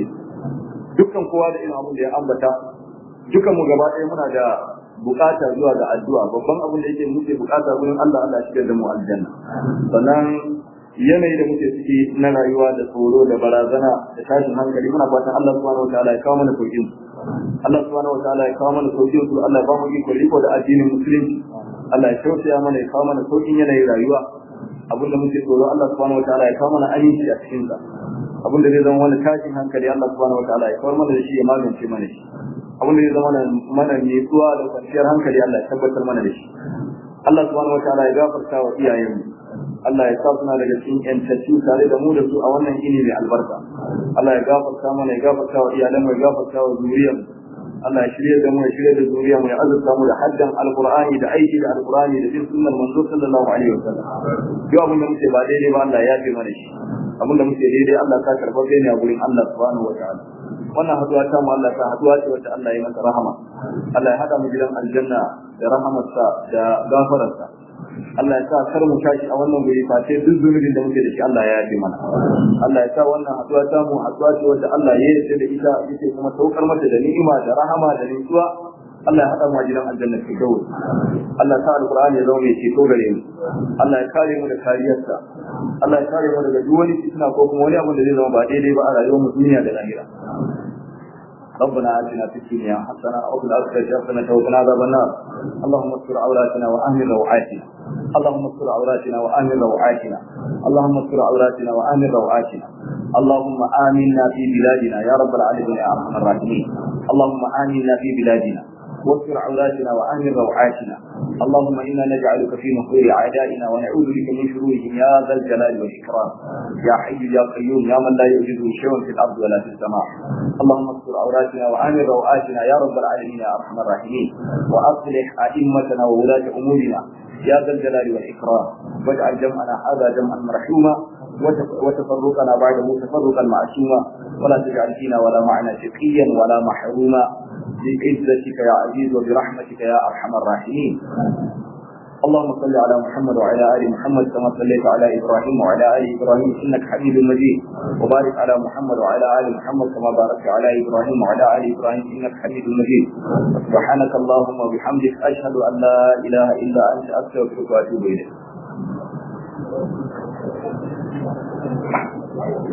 dukkan kowa da irin abin da ya ambata dukan mu gaba ɗaya muna da bukata zuwa ga addu'a babban abin da yake muke bukata gurin Allah Allah ya shigar da mu aljanna sannan yanayi da muke ciki na rayuwa da tsoro da barazana da tashin hankali muna fatan Allah subhanahu wataala ya kawo mana saukin su Allah subhanahu wataala ya kawo mana saukin su Allah ya ba mu iko riko da addinin musulunci Allah ya tausaya mana ya kawo mana saukin yanayin rayuwa abin da muke tsoro Allah subhanahu wataala ya kawo mana aminci a cikin sa abin da zai zama wani tashin hankali Allah subhanahu wataala ya kawo mana da shi ya magance mana shi abin da zai zama mana nutsuwa da kwanciyar hankali Allah ya tabbatar mana da shi Allah subhanahu wataala ya gafarta wa iyayenmu Allah ya sa suna daga cikin yantattu tare da mu da su a wannan ini mai albarka Allah ya gafarta mana ya gafarta wa iyalan ya gafarta wa zuriyar Allah ya shirya da mu ya shirya da zuriya mu ya azurta mu da haddan alqur'ani da aiki da alqur'ani da bin sunnar manzo sallallahu alaihi wasallam yau abin da muke ba daidai ba Allah ya fi mana shi abin da muke daidai Allah ka karba kai ne a gurin Allah subhanahu wataala wannan haduwa ta mu Allah ta haduwa ce wacce Allah ya masa rahama Allah ya hada mu gidan aljanna da rahamarsa da gafararsa Allah ya sa kar mu tashi a wannan guri face duk zunubin da muke da shi Allah ya yafe mana Allah ya sa wannan haduwa ta mu haduwa ce wacce Allah ya yarda da ita yake kuma saukar mata da ni'ima da rahama da nutsuwa Allah ya haɗa mu a gidan aljanna ke dawo Allah ya sa alqur'ani ya zama mai ceto gare mu Allah ya kare mu da kariyarsa Allah ya kare mu daga duk wani fitina ko kuma wani abu da zai zama ba daidai ba a rayuwar mu duniya da lahira ربنا آتنا في الدنيا حسنة وفي الآخرة حسنة وقنا عذاب النار اللهم استر عوراتنا وآمن روعاتنا اللهم استر عوراتنا وآمن روعاتنا اللهم استر عوراتنا وآمن روعاتنا اللهم آمنا في بلادنا يا رب العالمين يا أرحم الراحمين اللهم آمنا في بلادنا واستر عوراتنا وآمن روعاتنا اللهم إنا نجعلك في نحور أعدائنا ونعوذ بك من شرورهم يا ذا الجلال والإكرام يا حي يا قيوم يا من لا يوجده شيء في الأرض ولا في السماء اللهم استر عوراتنا وآمن روعاتنا يا رب العالمين يا أرحم الراحمين وأصلح أئمتنا وولاة أمورنا يا ذا الجلال والإكرام واجعل جمعنا هذا جمعا مرحوما وتفرقنا بعده تفرقا معصوما ولا تجعل فينا ولا معنا شقيا ولا محروما بعزتك يا عزيز وبرحمتك يا ارحم الراحمين اللهم صل على محمد وعلى ال محمد كما صليت على ابراهيم وعلى ال ابراهيم انك حميد مجيد وبارك على محمد وعلى ال محمد كما باركت على ابراهيم وعلى ال ابراهيم انك حميد مجيد سبحانك اللهم وبحمدك اشهد ان لا اله الا انت استغفرك واتوب اليك